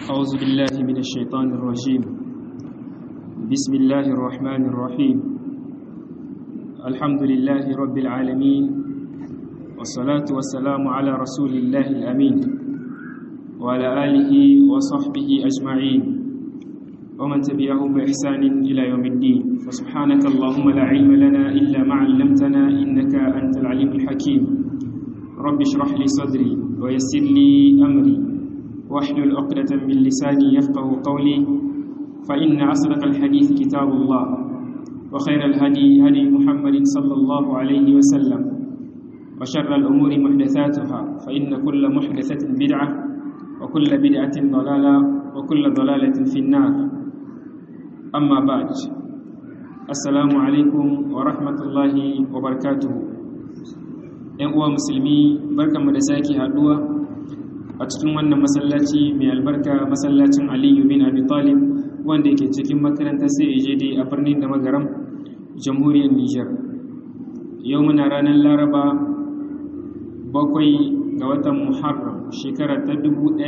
أعوذ بالله من الشيطان الرجيم بسم الله الرحمن الرحيم الحمد لله رب العالمين والصلاة والسلام على رسول الله الأمين وعلى آله وصحبه أجمعين ومن تبعهم بإحسان إلى يوم الدين فسبحانك اللهم لا علم لنا إلا ما علمتنا إنك أنت العليم الحكيم رب اشرح لي صدري ويسر لي أمري واحلل عقدة من لساني يفقه قولي فإن أصدق الحديث كتاب الله وخير الهدي هدي محمد صلى الله عليه وسلم وشر الأمور محدثاتها فإن كل محدثة بدعة وكل بدعة ضلالة وكل ضلالة في النار أما بعد السلام عليكم ورحمة الله وبركاته ‘yan uwa musulmi barkanmu da sake haduwa a cikin wannan masallaci mai albarka masallacin aliyu bin abi talib wanda yake cikin makarantar sai ejede a birnin da magaram jamhuriyar niger yau muna ranar laraba bakwai ga watan muharram shekara ta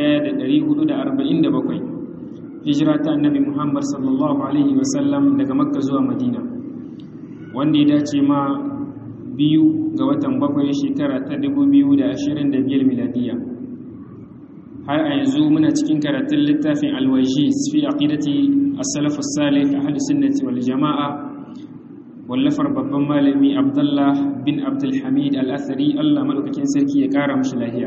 1447 hijira ta annabi muhammad sallallahu alaihi wasallam daga makka zuwa madina wanda ya dace ma biyu ga watan bakwai shekara ta 2025 miladiya har a yanzu muna cikin karatun littafin alwajiz fi aqidati as-salaf as-salih ahli sunnati wal jama'a wallafar babban malami abdullah bin abdul hamid al-athari Allah madaukakin sarki ya kara mashi lahiya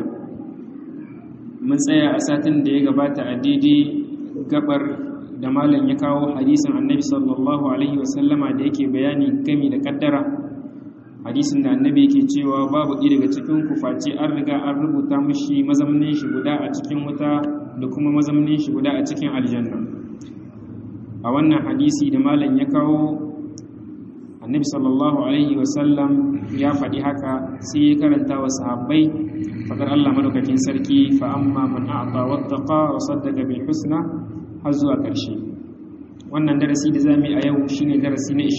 mun tsaya a satin da ya gabata a daidai gabar da malam ya kawo hadisin annabi sallallahu alaihi wasallama da yake bayani gami da kaddara hadisin da annabi yake cewa babu ɗaya daga cikin ku face an riga an rubuta mashi mazamnin shi guda a cikin wuta da kuma mazamnin shi guda a cikin aljanna a wannan hadisi da malam ya kawo annabi sallallahu alaihi wasallam ya faɗi haka sai ya karanta wa sahabbai faɗar Allah madaukakin sarki fa amma man a'ta wattaqa wa saddaqa bil husna har zuwa ƙarshe wannan darasi da zamu yi a yau shine darasi na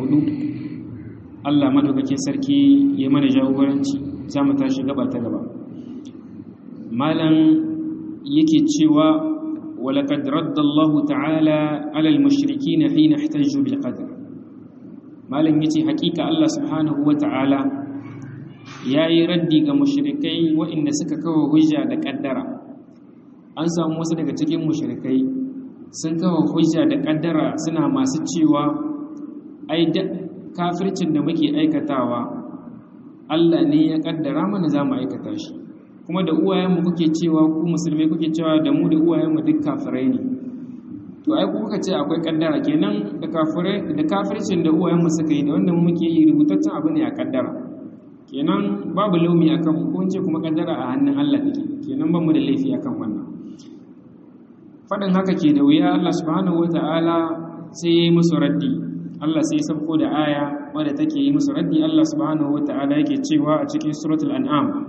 24 Allah madaukakin sarki ya mana jagoranci za mu tashi gaba ta gaba malam yake cewa walaqad radda Allah ta'ala 'ala al-mushrikeen hina ihtajju bil qadr malam yace hakika Allah subhanahu wa ta'ala yayi raddi ga mushrikai waɗanda suka kawo hujja da kaddara an samu wasu daga cikin mushrikai sun kawo hujja da kaddara suna masu cewa ai kafircin da muke aikatawa Allah ne ya kaddara mana za mu aikata shi kuma da uwayenmu kuke cewa ku musulmai kuke cewa da mu da uwayenmu duk kafirai ne to ai ku kuka ce akwai kaddara kenan da kafirai da kafircin da uwayenmu suka yi da wanda muke yi rubutaccen abu ne a kaddara kenan babu laumi akan ko ce kuma kaddara a hannun Allah take kenan ba mu da laifi akan wannan faɗin haka ke da wuya Allah subhanahu wataala sai ya yi musu raddi Allah sai sabko da aya wadda take yi musu raddi Allah subhanahu wata'ala yake cewa a cikin suratul an'am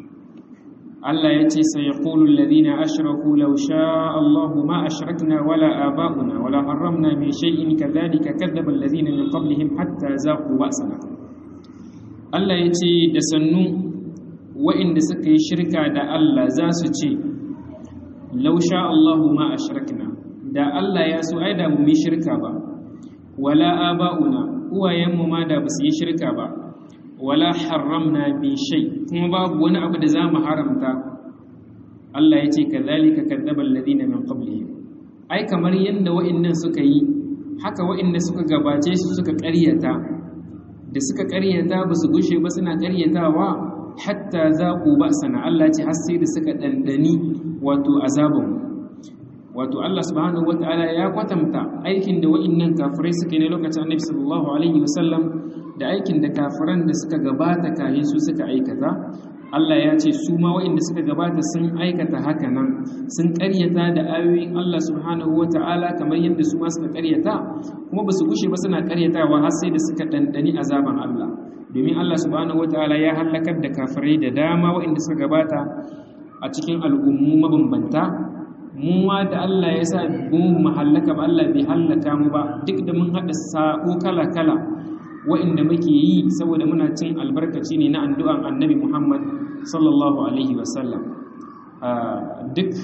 Allah ya ce sai yaqulu alladhina ashraku law sha'a Allahu ma ashrakna wala aba'una wala harramna min shay'in kadhalika kadzdzaba alladhina min qablihim hatta zaqu ba'sana Allah ya ce da sannu wa'inda suka yi shirka da Allah za su ce law sha'a Allahu ma ashrakna da Allah ya so ai da mu yi shirka ba wala aba'una uwayenmu ma da basu yi shirka ba wala haramna bi shay kuma babu wani abu da zamu haramta Allah ya ce kadhalika kadzdzaba alladhina min qablihim ai kamar yanda wa'annan suka yi haka wa'anda suka gabace su suka ƙaryata da suka ƙaryata ba su gushe ba suna ƙaryatawa hatta zaqu ba'sana Allah ya ce har sai da suka dandani wato azabun wato Allah subhanahu wata'ala ya kwatanta aikin da wa'annan kafirai suka yi na lokacin Annabi sallallahu alaihi wasallam da aikin da kafiran da suka gabata kayan su suka aikata Allah ya ce su ma wa'anda suka gabata sun aikata haka nan sun ƙaryata da ayoyin Allah subhanahu wata'ala kamar yadda su ma suka ƙaryata kuma ba su gushe ba suna ƙaryatawa har sai da suka ɗanɗani azaban Allah domin Allah subhanahu wata'ala ya halakar da kafirai da dama wa'anda suka gabata a cikin al'ummu mabambanta mu ma da Allah ya sa mu mahallaka ba Allah bai hallaka mu ba duk da mun haɗa sako kala-kala wa'inda muke yi saboda muna cin albarkaci ne na addu'an annabi Muhammad sallallahu alaihi wasallam duk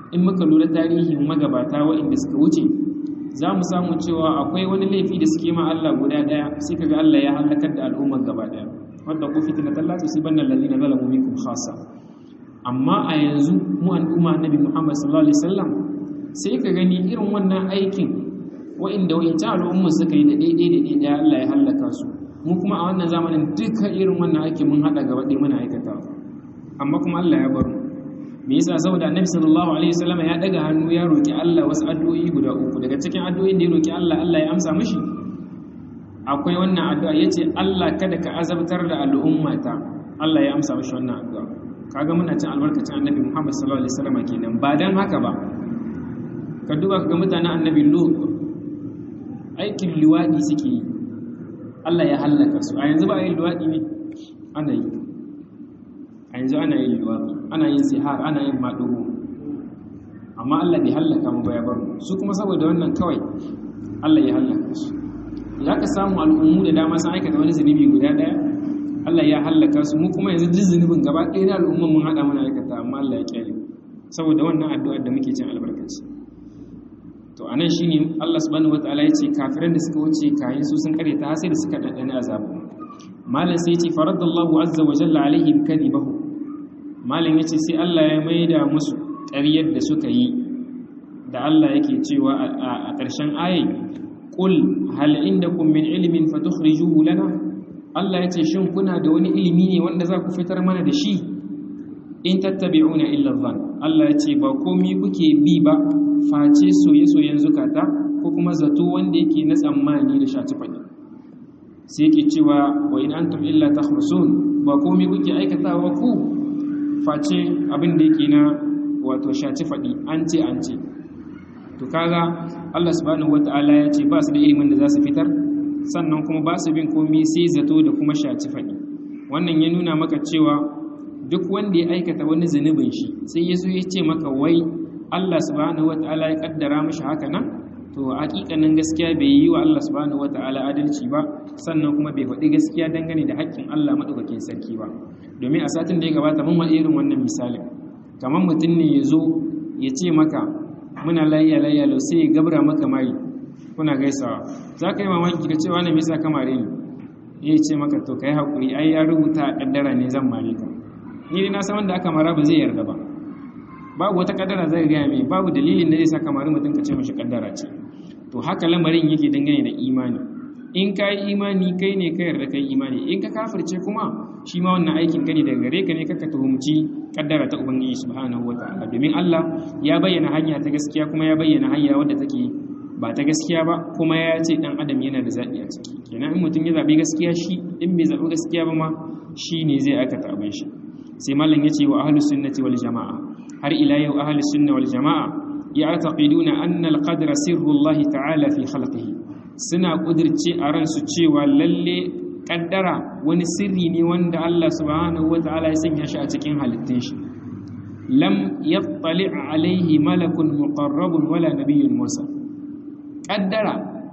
in muka lura tarihin magabata waɗanda suka wuce za mu samu cewa akwai wani laifi da suke ma Allah guda ɗaya sai kaga Allah ya halakar da al'ummar gaba ɗaya wadda ku fitina ta lati su banna lalina zalamu minkum khassa amma a yanzu mu al'umma annabi Muhammad sallallahu alaihi wasallam sai ka gani irin wannan aikin wa'inda wa'incan al'ummar suka yi da daidai da daidai Allah ya halaka su mu kuma a wannan zamanin duka irin wannan aikin mun hada gaba ɗaya muna aikata amma kuma Allah ya bar mu me yasa saboda annabi sallallahu alaihi wasallam ya daga hannu ya roki Allah wasu addu'o'i guda uku daga cikin addu'o'in da ya roki Allah Allah ya amsa mishi akwai wannan addu'a yace Allah kada ka azabtar da al'ummata Allah ya amsa mishi wannan addu'a kaga muna cin albarkacin annabi Muhammad sallallahu alaihi wasallam kenan ba dan haka ba ka duba ga mutanen annabi Lut aikin liwadi suke yi Allah ya hallaka su a yanzu ba yin liwadi ne ana yi a yanzu ana yin liwadi ana yin sihar ana yin maɗugo amma Allah bai hallaka mu ba ya bar su kuma saboda wannan kawai Allah ya hallaka su za ka samu al'ummu da dama sun aikata wani zunubi guda ɗaya Allah ya hallaka su mu kuma yanzu duk zunubin gaba ɗaya na al'umman mun haɗa muna aikata amma Allah ya kyale saboda wannan addu'ar da muke cin albarkaci to anan shine Allah subhanahu wataala ya ce kafiran da suka wuce kayan su sun kare ta sai da suka ɗanɗana azabu malam sai ya ce faradallahu azza wa jalla alaihim kadibahu malam ya ce sai Allah ya maida musu ƙaryar da suka yi da Allah yake cewa a ƙarshen ayi qul hal indakum min ilmin fatukhrijuhu lana Allah ya ce shin kuna da wani ilimi ne wanda za ku fitar mana da shi in tattabi'una illa dhann Allah ya ce ba komai kuke bi ba face soye-soyen zukata ko kuma zato wanda yake na tsammani da shaci faɗi sai yake cewa wa in antum illa takhrusun ba komai kuke aikatawa ku face abin da yake na wato shaci faɗi an ce an ce to kaga Allah subhanahu wata'ala ya ce ba su da ilimin da za su fitar sannan kuma ba su bin komai sai zato da kuma shaci faɗi wannan ya nuna maka cewa duk wanda ya aikata wani zunubin shi sai ya zo ya ce maka wai Allah subhanahu wata'ala ya kaddara mashi haka nan to hakikanin gaskiya bai yi wa Allah subhanahu wata'ala adalci ba sannan kuma bai faɗi gaskiya dangane da haƙƙin Allah madaukakin sarki ba domin a satin da ya gabata mun wani irin wannan misalin kamar mutum ne ya zo ya ce maka muna layya layya lau sai ya gabra maka mari kuna gaisawa za ka yi mamaki ka ce wani misa kamare ne ya ce maka to kai haƙuri ai ya rubuta a ƙaddara ne zan mare ka ni na san wanda aka mara ba zai yarda ba babu wata kaddara zai gaya mai babu dalilin da zai sa kamar mutum ka ce mashi kaddara ce to haka lamarin yake dangane da imani in ka yi imani kai ne ka yarda kai imani in ka kafirce kuma shi ma wannan aikin ka ne daga gare ka ne kaka tuhumci kaddara ta ubangiji subhanahu wataala domin Allah ya bayyana hanya ta gaskiya kuma ya bayyana hanya wadda take ba ta gaskiya ba kuma ya ce dan adam yana da zaɓi a ciki kenan in mutum ya zaɓi gaskiya shi in bai zaɓi gaskiya ba ma shi ne zai aikata abin shi sai malam ya ce wa ahlus sunnati wal jama'a har ila yau ahlus sunna wal jama'a ya'taqiduna anna al-qadra sirru Allah ta'ala fi khalqihi suna kudirce a ransu cewa lalle kaddara wani sirri ne wanda Allah subhanahu wata'ala ya sanya shi a cikin halittun shi lam yattali alaihi malakun muqarrabun wala nabiyyun musa kaddara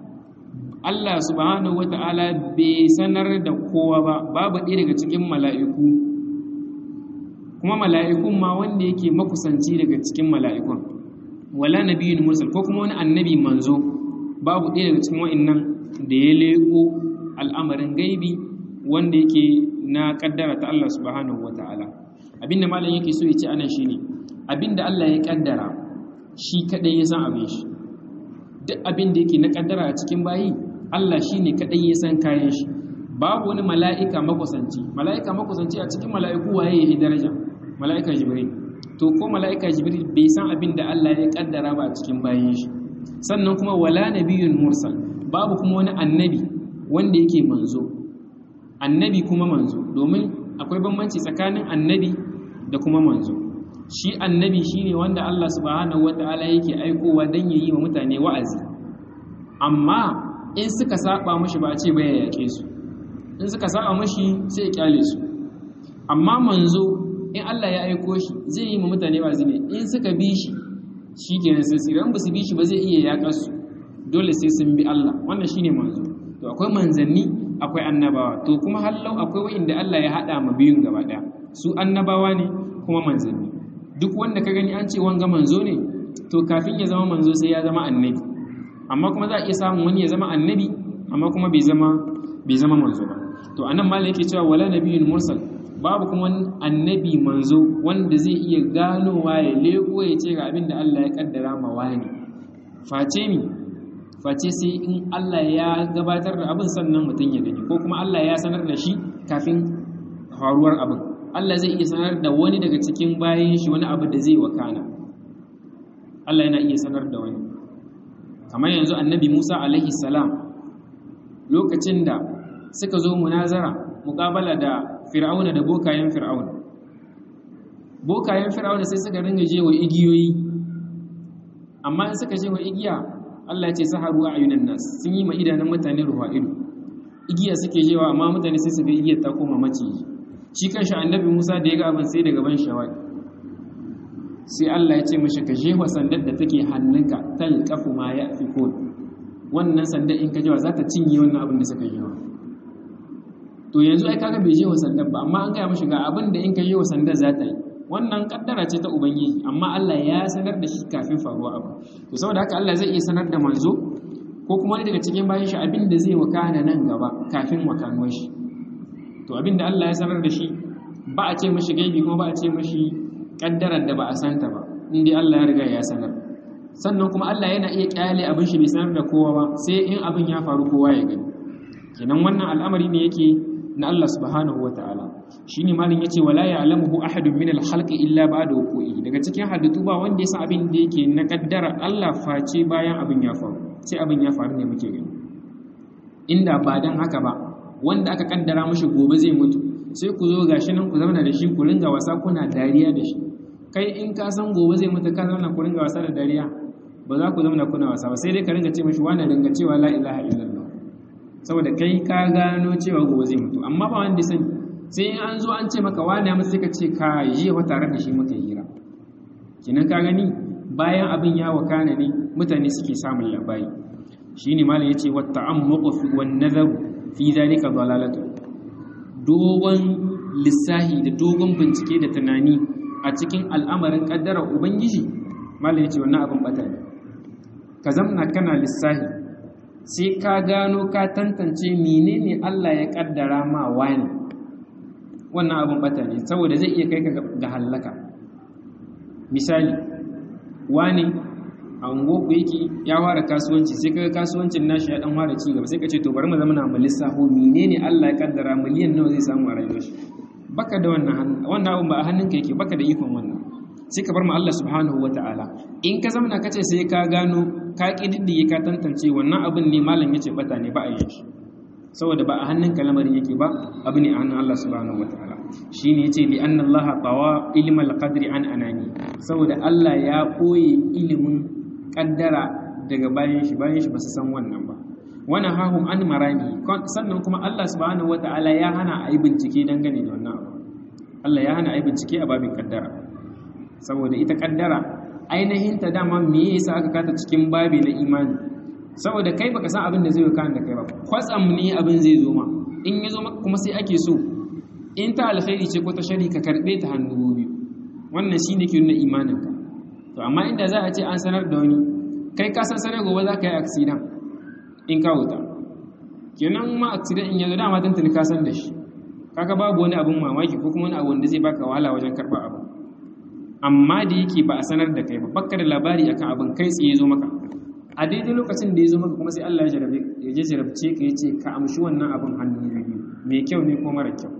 Allah subhanahu wata'ala bai sanar da kowa ba babu ɗaya daga cikin mala'iku kuma mala'ikun ma wanda yake makusanci daga cikin mala'ikun wala nabiyyun mursal ko kuma wani annabi manzo babu ɗaya daga cikin wa'annan da ya leko al'amarin gaibi wanda yake na kaddara ta Allah subhanahu wata'ala abinda malam yake so ya ce anan shine abinda Allah ya kaddara shi kadai ya san abin shi duk abin da yake na kaddara a cikin bayi Allah shine kadai ya san kayan shi babu wani mala'ika makusanci mala'ika makusanci a cikin mala'iku waye ya daraja mala'ika jibril to ko mala'ika jibril bai san abin da Allah ya kaddara ba a cikin bayan shi sannan kuma wala nabiyyun mursal babu kuma wani annabi wanda yake manzo annabi kuma manzo domin akwai bambanci tsakanin annabi da kuma manzo shi annabi shine wanda Allah subhanahu wataala yake aikowa dan yayi wa mutane wa'azi amma in suka saba mashi ba a ce ba ya yake su in suka saba mashi sai ya kyale su amma manzo in Allah ya aiko shi zai yi wa mutane wa'azi ne in suka bi shi shikenan sai su ran ba su bi shi ba zai iya yaƙa su dole sai sun bi Allah wannan shine manzo to akwai manzanni akwai annabawa to kuma hallau akwai wa'inda Allah ya hada ma biyun gaba daya su annabawa ne kuma manzanni duk wanda ka gani an ce wanga manzo ne to kafin ya zama manzo sai ya zama annabi amma kuma za a iya samun wani ya zama annabi amma kuma bai zama bai zama manzo ba to anan malam yake cewa wala nabiyyun mursal babu kuma annabi manzo wanda zai iya ganowa ya leko ya ce ga abin da Allah ya kaddara ma wani face ni face sai in Allah ya gabatar da abin sannan mutum ya gani ko kuma Allah ya sanar da shi kafin faruwar abin Allah zai iya sanar da wani daga cikin bayan shi wani abu da zai wakana Allah yana iya sanar da wani kamar yanzu annabi Musa alaihi salam lokacin da suka zo munazara muƙabala da fir'auna da bokayen fir'auna bokayen fir'auna sai suka ringa jewa igiyoyi amma in suka jewa igiya Allah ya ce saharu a ayunan nas sun yi ma idanun mutane ruwa ido igiya suke jewa amma mutane sai su ga igiyar ta koma maciji shi kanshi annabi Musa da ya ga abin sai daga ban shawai sai Allah ya ce mashi ka jewa sandar da take hannunka talqafu ma yafikun wannan sandar in ka jewa za ta cinye wannan abin da suka jewa to yanzu ai kaga bai je wa sandar ba amma an gaya mashi ga abin da in ka je wa sandar za ta yi wannan kaddara ce ta ubangiji amma Allah ya sanar da shi kafin faruwa abu to saboda haka Allah zai iya sanar da manzo ko kuma wani daga cikin bayan shi abin da zai wakana nan gaba kafin wakanuwar shi to abin da Allah ya sanar da shi ba a ce mashi gaibi kuma ba a ce mashi kaddarar da ba a santa ba in dai Allah ya riga ya sanar sannan kuma Allah yana iya kyale abin shi bai sanar da kowa ba sai in abin ya faru kowa ya gani kenan wannan al'amari ne yake na Allah subhanahu wa ta'ala shi ne malin ya ce wala ya alamuhu ahadun min alhalqi illa ba da wuku'i daga cikin halittu ba wanda ya san abin da yake na kaddara Allah face bayan abin ya faru sai abin ya faru ne muke gani inda ba dan haka ba wanda aka kaddara mashi gobe zai mutu sai ku zo gashi nan ku zauna da shi ku ringa wasa kuna dariya da shi kai in ka san gobe zai mutu ka zauna ku ringa wasa da dariya ba za ku zauna kuna wasa ba sai dai ka ringa ce mashi wani ringa cewa la ilaha illallah saboda kai ka gano cewa gobe zai mutu amma ba wanda sani sai an zo an ce maka wani amma sai ka ce ka yi wa tare da shi muka hira kinan ka gani bayan abin ya wakana ne mutane suke samun labari shine malam yace wa ta'ammuqu fi wan nazar fi zalika dalalatu dogon lissahi da dogon bincike da tunani a cikin al'amarin kaddara ubangiji malam yace wannan abin bata ne ka zamna kana lissahi sai ka gano ka tantance menene Allah ya kaddara ma wani wannan abin bata ne saboda zai iya kai ka ga hallaka misali wani a ungoku yake ya fara kasuwanci sai kaga kasuwancin nashi ya dan fara ci gaba sai ka ce to bari mu zama na mu lissafo menene Allah ya kaddara miliyan nawa zai samu a rayuwar shi baka da wannan wannan abin ba a hannunka yake baka da ikon wannan sai ka bar mu Allah subhanahu wataala in ka zama kace sai ka gano ka ƙididdige ka tantance wannan abin ne malam ya ce bata ne ba a yi shi saboda ba a hannun lamarin yake ba abu ne a hannun Allah subhanahu wataala shi ne ya ce li anna Allah qawa ilmal qadri an anani saboda Allah ya koye ilimin kaddara daga bayan shi bayan shi ba su san wannan ba wannan hahum an marami sannan kuma Allah subhanahu wataala ya hana a yi bincike dangane da wannan abu Allah ya hana a yi bincike a babin kaddara saboda ita kaddara ainihin ta dama me yasa aka kata cikin babi na imani saboda kai baka san abin da zai kan da kai ba kwatsam ne abin zai zo ma in ya zo maka kuma sai ake so in ta alkhairi ce ko ta shari ka karbe ta hannu biyu wannan shine ke nuna imanin ka to amma inda za a ce an sanar da wani kai ka san sanar gobe za ka yi accident in ka wuta kenan ma accident in yanzu dama tantani ka san da shi kaga babu wani abin mamaki ko kuma wani abu wanda zai baka wahala wajen karba abu amma da yake ba a sanar da kai ba bakka da labari akan abin kai tsaye zo maka a daidai lokacin da ya zo maka kuma sai Allah ya jarabe ya je jarabce ka yace ka amshi wannan abin hannu biyu mai kyau ne ko mara kyau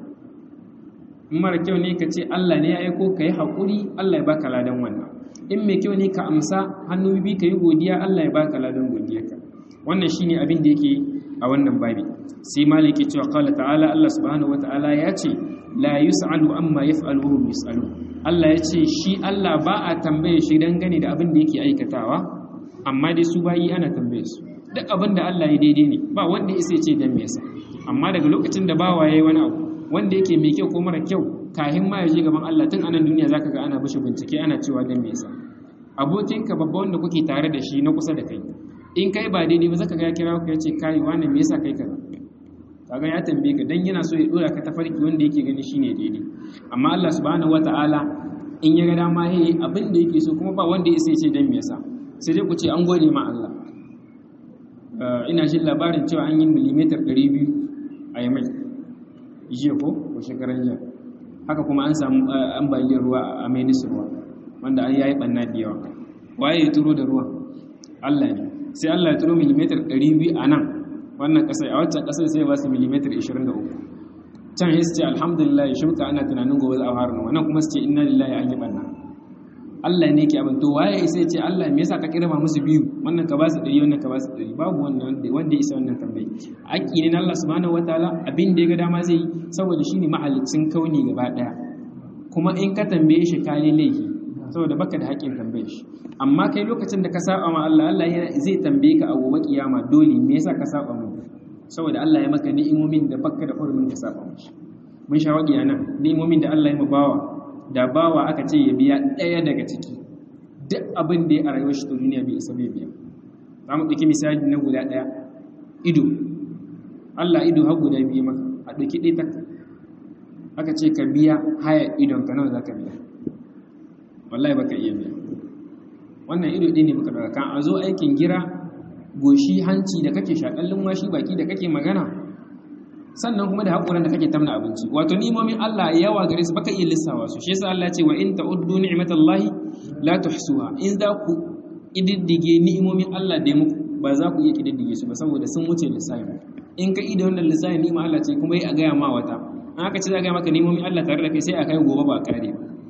in mara kyau ne ka ce Allah ne ya aiko ka yi haƙuri Allah ya baka ladan wannan in mai kyau ne ka amsa hannu biyu ka yi godiya Allah ya baka ladan godiyarka wannan shine abin da yake a wannan babi sai maliki cewa qala ta'ala Allah subhanahu wata'ala ya ce la yus'alu amma yaf'alu wa hum yus'alu Allah ya ce shi Allah ba a tambaye shi dangane da abin da yake aikatawa amma dai su bayi ana tambaye su duk abin da Allah ya daidai ne ba wanda ya ce dan me yasa amma daga lokacin da bawa yayi wani abu wanda yake mai kyau ko mara kyau kahin ma ya je gaban Allah tun anan duniya zaka ga ana bishi bincike ana cewa dan me yasa abokinka babba wanda kuke tare da shi na kusa da kai in kai ba daidai ba zaka ga ya kira ku ya ce kai wani me yasa kai kaza kaga ya tambaye ka dan yana so ya dora ka tafarki wanda yake gani shine daidai amma Allah subhanahu wataala in ya ga dama yayi abin da yake so kuma ba wanda ya sai ce dan me yasa sai dai ku ce an gode ma Allah ina jin labarin cewa an yi millimeter 200 a yamai jiya ko ko shekaran jiya haka kuma an samu ambaliyar ruwa a mai ruwa wanda an yayi banna da yawa waye ya turo da ruwa Allah ne sai Allah ya turo millimeter 200 a nan wannan kasai a waccan kasai sai ba su millimeter 23 can ya ce alhamdulillah shuka ana tunanin gobe za a fara wannan kuma su ce inna lillahi an yi banna Allah ne ke abin to waye sai ce Allah me yasa ka kirma musu biyu wannan ka ba su ɗari wannan ka ba su ɗari babu wannan wanda ya isa wannan tambayi haƙƙi ne na Allah subhanahu wataala abin da ya ga dama zai yi saboda shine mahalicin kauni gaba ɗaya kuma in ka tambaye shi ka yi laifi saboda baka da haƙƙin tambaye shi amma kai lokacin da ka saba ma Allah Allah zai tambaye ka a gobe kiyama dole me yasa ka saba mu saboda Allah ya maka ni'imomin da baka da hurumin ka saba mishi mun sha waƙi anan ni'imomin da Allah ya mabawa da bawa aka ce ya biya ɗaya daga ciki duk abin da ya a rayuwar shi ta duniya bai isa bai biya za mu ɗauki misali na guda ɗaya ido Allah ido har guda biyu maka a ɗauki ɗaya tak aka ce ka biya haya idon ka nawa za ka biya wallahi baka iya biya wannan ido ɗaya ne muka ɗauka kan a zo aikin gira goshi hanci da kake shaƙan lumwashi baki da kake magana sannan kuma da haƙuran da kake tamna abinci wato ni'imomin Allah yawa gare su baka iya lissawa su shi yasa Allah ya ce wa in ta'uddu ni'matallahi la tuhsuha in za ku ididdige ni'imomin Allah da muku ba za ku iya kididdige su ba saboda sun wuce lissafi in ka ida wannan lissafi ni'ima Allah ce kuma yi a gaya ma wata an aka ce za a gaya maka ni'imomin Allah tare da kai sai a kai gobe ba kare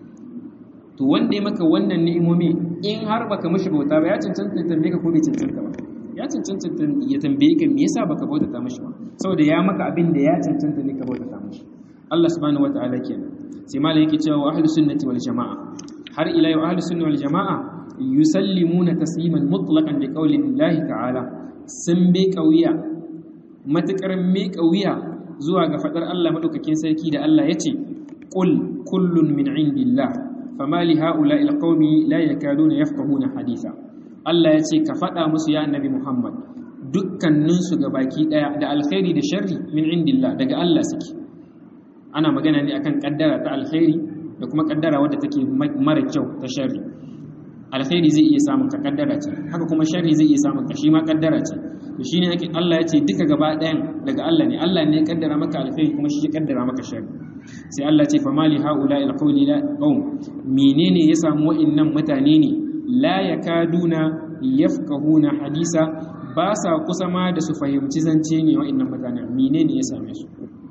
to wanda ya maka wannan ni'imomi in har baka mishi bauta ba ya cancanta tambaye ka ko bai cancanta ba ya cancanta ya tambaye ka me yasa baka bautata mishi ba saboda ya maka abin da ya cancanta ne ka bautata mishi Allah subhanahu wataala kenan sai malai yake cewa ahlus sunnati wal jamaa har ila yau ahlus sunna wal jamaa yusallimuna tasliman mutlaqan bi qawli Allah ta'ala sun bi kauya matakar me kauya zuwa ga fadar Allah madaukakin sarki da Allah yace qul kullun min indillah fama li haula'i alqaumi la yakaduna yafqahuna haditha Allah ya ce ka faɗa musu ya annabi Muhammad dukkaninsu ga baki ɗaya da alkhairi da sharri min indillah daga Allah suke ana magana ne akan kaddara ta alkhairi da kuma kaddara wadda take mara kyau ta sharri alkhairi zai iya samun ka kaddara ce haka kuma sharri zai iya samun ka shi ma kaddara ce to shine ake Allah ya ce duka gaba ɗayan daga Allah ne Allah ne ya kaddara maka alkhairi kuma shi ya kaddara maka sharri sai Allah ce fa mali haula alqawli la qaum menene ya samu wa'annan mutane ne la yakaduna yafqahuna hadisa ba sa kusa ma da su fahimci zance ne wa'annan mutane menene ya same su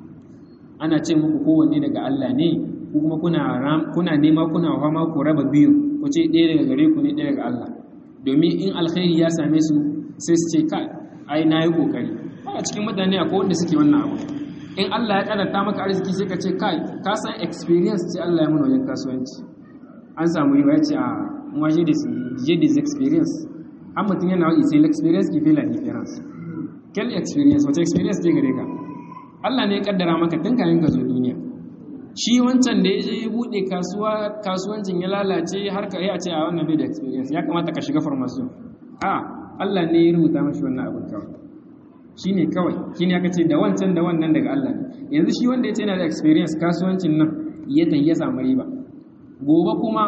ana ce muku kowanne daga Allah ne ku kuma kuna kuna nema kuna fama ku raba biyu ku ce ɗaya daga gare ku ne ɗaya daga Allah domin in alkhairi ya same su sai su ce kai ai na yi kokari a cikin mutane akwai wanda suke wannan abu in Allah ya karanta maka arziki sai ka ce kai ka san experience ce Allah ya mana wajen kasuwanci an samu yi ya ce a moi j'ai des j'ai des experience an mutum yana wani sai l'experience qui fait la différence quelle experience wace experience ce gare ka Allah ne ya kaddara maka tun kayan ka zo duniya shi wancan da ya je ya bude kasuwa kasuwancin ya lalace har ka yi a ce a wannan bai da experience ya kamata ka shiga formation a Allah ne ya rubuta mashi wannan abin kawai shi ne kawai shi ne aka ce da wancan da wannan daga Allah ne yanzu shi wanda ya ce yana da experience kasuwancin nan ya tayi ya samu riba gobe kuma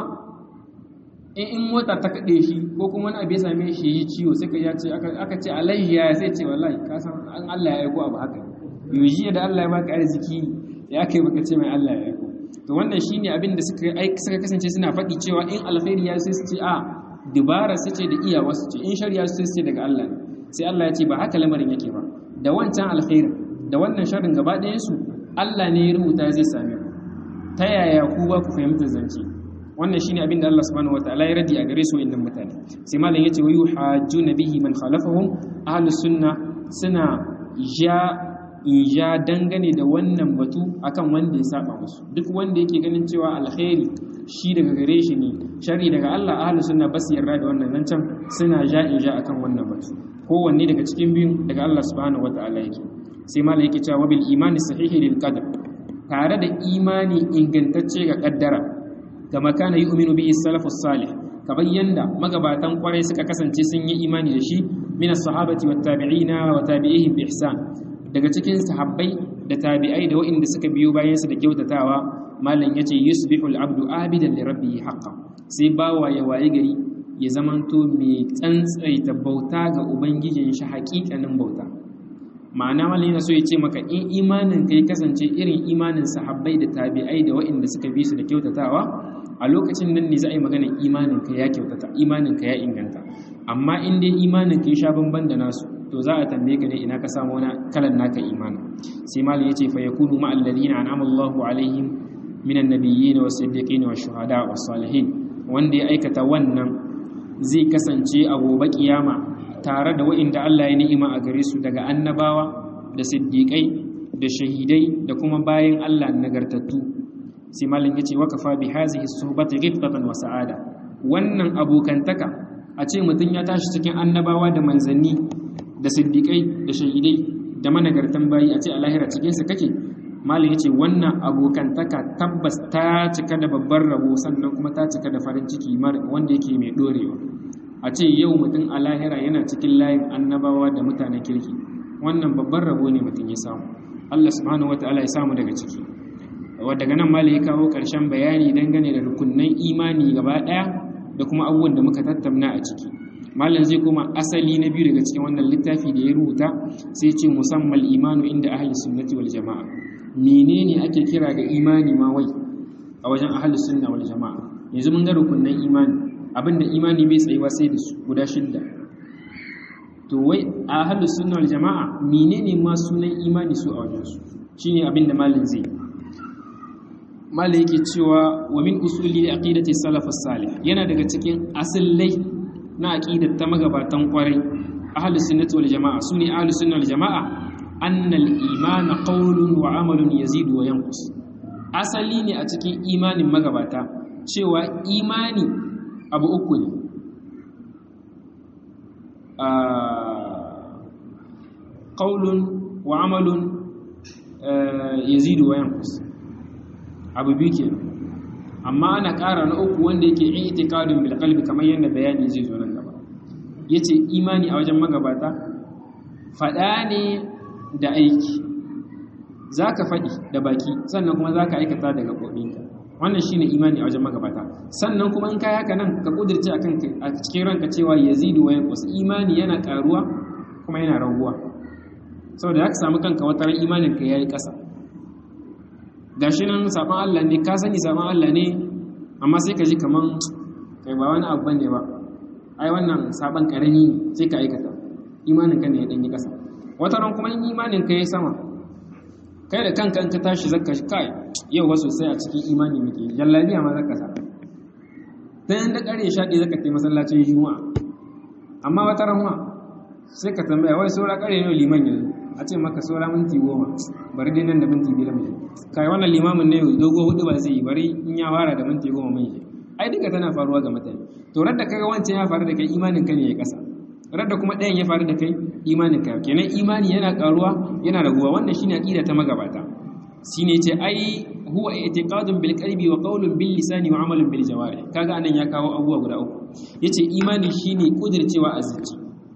in mota ta kaɗe shi ko kuma wani abu ya same shi yi ciwo sai ka ya ce aka ce alayhi ya sai ce wallahi ka san an Allah ya aiko abu haka yuji da Allah ya baka arziki ya kai baka ce mai Allah ya aiko to wannan shine abin da suka suka kasance suna faɗi cewa in alkhairi ya sai su ce a dubara su ce da iyawa su ce in shari'a su ce daga Allah ne sai Allah ya ce ba haka lamarin yake ba da wancan alkhairin da wannan sharrin gaba ɗayan su Allah ne ya rubuta zai same ku ta yaya ku ba ku fahimta zance wannan shine abin da Allah subhanahu wataala ya radi a gare su inda mutane sai malam yace wa yuhajjuna bihi man khalafahum ahlus sunna suna ja ja dangane da wannan batu akan wanda ya saba musu duk wanda yake ganin cewa alkhairi shi daga gare shi ne shari daga Allah ahlus sunna bas yarda da wannan zancen suna ja in ja akan wannan batu kowanne daga cikin biyun daga Allah subhanahu wataala yake sai malam yake cewa bil imani sahihi lil qadar tare da imani ingantacce ga kaddara kama kana yu'minu bihi salafus salih kamar yanda magabatan kwarai suka kasance sun yi imani da shi min as-sahabati wat tabi'ina wa tabi'ihim bi ihsan daga cikin sahabbai da tabi'ai da waɗanda suka biyo bayan su da kyautatawa malam yace yusbihul abdu abidan li rabbihi haqqan sai bawa ya waye gari ya zamanto mai tsantsaita bauta ga ubangijin shi haƙiƙanin bauta ma'ana malam yana so ya ce maka in imanin kai kasance irin imanin sahabbai da tabi'ai da waɗanda suka bi su da kyautatawa a lokacin nan ne za a yi magana imanin ka ya kyautata imanin ka ya inganta amma in dai imanin ka ya sha bamban da nasu to za a tambaye ka ne ina ka samu wani kalan naka imanin sai malam ya ce fa yakunu ma'al ladina an'ama Allahu alaihim minan nabiyyin was siddiqin was shuhada was salihin wanda ya aikata wannan zai kasance a gobe kiyama tare da wa'inda Allah ya ni'ima a gare su daga annabawa da siddiƙai da shahidai da kuma bayan Allah nagartattu sai malin yace wa kafa bi hazihi suhbati ghibtatan wa sa'ada wannan abokantaka a ce mutum ya tashi cikin annabawa da manzanni da siddiƙai da shahidai da managartan bayi a ce a lahira cikin su kake malin yace wannan abokantaka tabbas ta cika da babbar rabo sannan kuma ta cika da farin ciki wanda yake mai dorewa a ce yau mutum a lahira yana cikin layin annabawa da mutanen kirki wannan babban rabo ne mutum ya samu Allah subhanahu wataala ya samu daga ciki daga nan mali ya kawo ƙarshen bayani dangane da rukunnan imani gaba ɗaya da kuma abubuwan da muka tattauna a ciki malam zai koma asali na biyu daga cikin wannan littafi da ya rubuta sai ce musamman imanu inda ahli sunnati wal jama'a menene ake kira ga imani ma wai a wajen ahli sunna wal jama'a yanzu mun ga rukunnan imani abinda imani bai tsayuwa sai da su guda shidda to wai a ahlus sunna wal jama'a menene ma sunan imani su a wajen su shine abinda malin zai malin yake cewa wa min usuli aqidati salaf salih yana daga cikin asallai na aqidar ta magabatan kwarai ahlus sunnati wal jama'a sune ahlus sunna wal jama'a annal imana qawlun wa amalun yazidu wa yanqus asali ne a cikin imanin magabata cewa imani abu uku ne ƙaulun wa amalun yazidu wa yankus abu biyu ke amma ana ƙara na uku wanda yake itikadun bil qalbi kamar yadda bayani zai zo nan gaba yace imani a wajen magabata faɗa ne da aiki zaka faɗi da baki sannan kuma zaka aikata daga gaɓoɓinka wannan shine imani a wajen magabata sannan kuma in kai haka nan ka kudirce akan a cikin ranka cewa yazidu wa yanqus imani yana karuwa kuma yana raguwa saboda zaka samu kanka wata ran imanin ka yayi kasa gashi nan saban Allah ne ka sani saban Allah ne amma sai ka ji kaman kai ba wani abu bane ba ai wannan saban karami ne sai ka aikata imanin ka ne ya dan yi kasa wata ran kuma in imanin ka yayi sama kai da kanka in ka tashi zakka kai yau wasu sai a cikin imani muke jallabiya ma zaka sa dan da kare shaɗi zaka tafi masallacin juma'a amma wata ranwa sai ka tambaya wai saura kare ne liman yanzu a ce maka saura minti goma bari dai nan da minti biyar mai kai wannan limamin ne dogo hudu ba zai yi bari in ya fara da minti goma mai ai duka tana faruwa ga mutane to radda kaga wancan ya faru da kai imanin ka ne ya kasa radda kuma ɗayan ya faru da kai imanin ka kenan imani yana karuwa yana raguwa wannan shine aqida ta magabata shine ce ai huwa i'tiqadun bil qalbi wa qawlun bil lisani wa amalun bil jawarih kaga anan ya kawo abubuwa guda uku yace imani shine kudircewa a zuci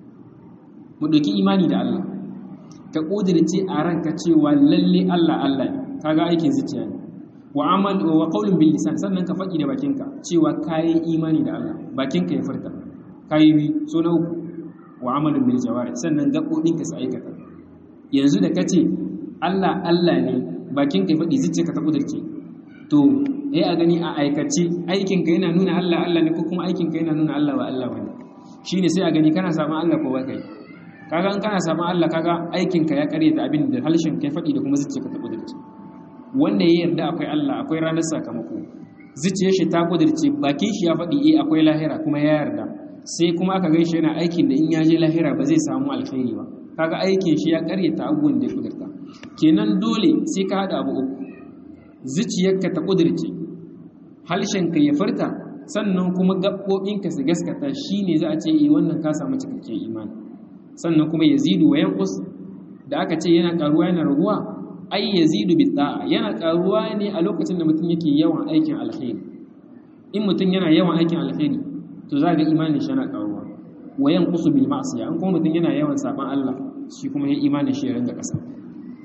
mu doki imani da Allah ka kudirce a ranka cewa lalle Allah Allah ne kaga aikin zuciya ne wa amal wa qawlun bil lisan sannan ka faɗi da bakinka cewa kai imani da Allah bakinka ya furta kai bi so na uku wa amalun bil jawarih sannan gabobinka su aikata yanzu da kace Allah Allah ne bakin ka faɗi zuciya ka ta kudurce to eh a gani a aikace aikin ka yana nuna Allah Allah ne ko kuma aikin ka yana nuna Allah ba Allah bane shine sai a gani kana saban Allah ko ba kai kaga in kana saban Allah kaga aikin ka ya karyata abin da halshen kai faɗi da kuma zuciya ka ta kudurce wanda ya yarda akwai Allah akwai ranar sakamako zuciyar shi ta kudurce bakin shi ya faɗi eh akwai lahira kuma ya yarda sai kuma aka gaishe yana aikin da in ya je lahira ba zai samu alkhairi ba kaga aikin shi ya karyata abubuwan da ya kudurta kenan dole sai ka haɗa abu uku zuciyarka ta ƙudurce halshenka ya furta sannan kuma gaɓoɓinka su gaskata shi ne za a ce yi wannan ka samu cikakken imani sannan kuma ya zidu wa yankus da aka ce yana ƙaruwa yana raguwa ai ya zidu bi da'a yana ƙaruwa ne a lokacin da mutum yake yawan aikin alkhairi in mutum yana yawan aikin alkhairi to za ga imanin shi yana ƙaruwa wa yankusu bil ma'siya in kuma mutum yana yawan saban Allah shi kuma ya imanin shi ya ringa ƙasa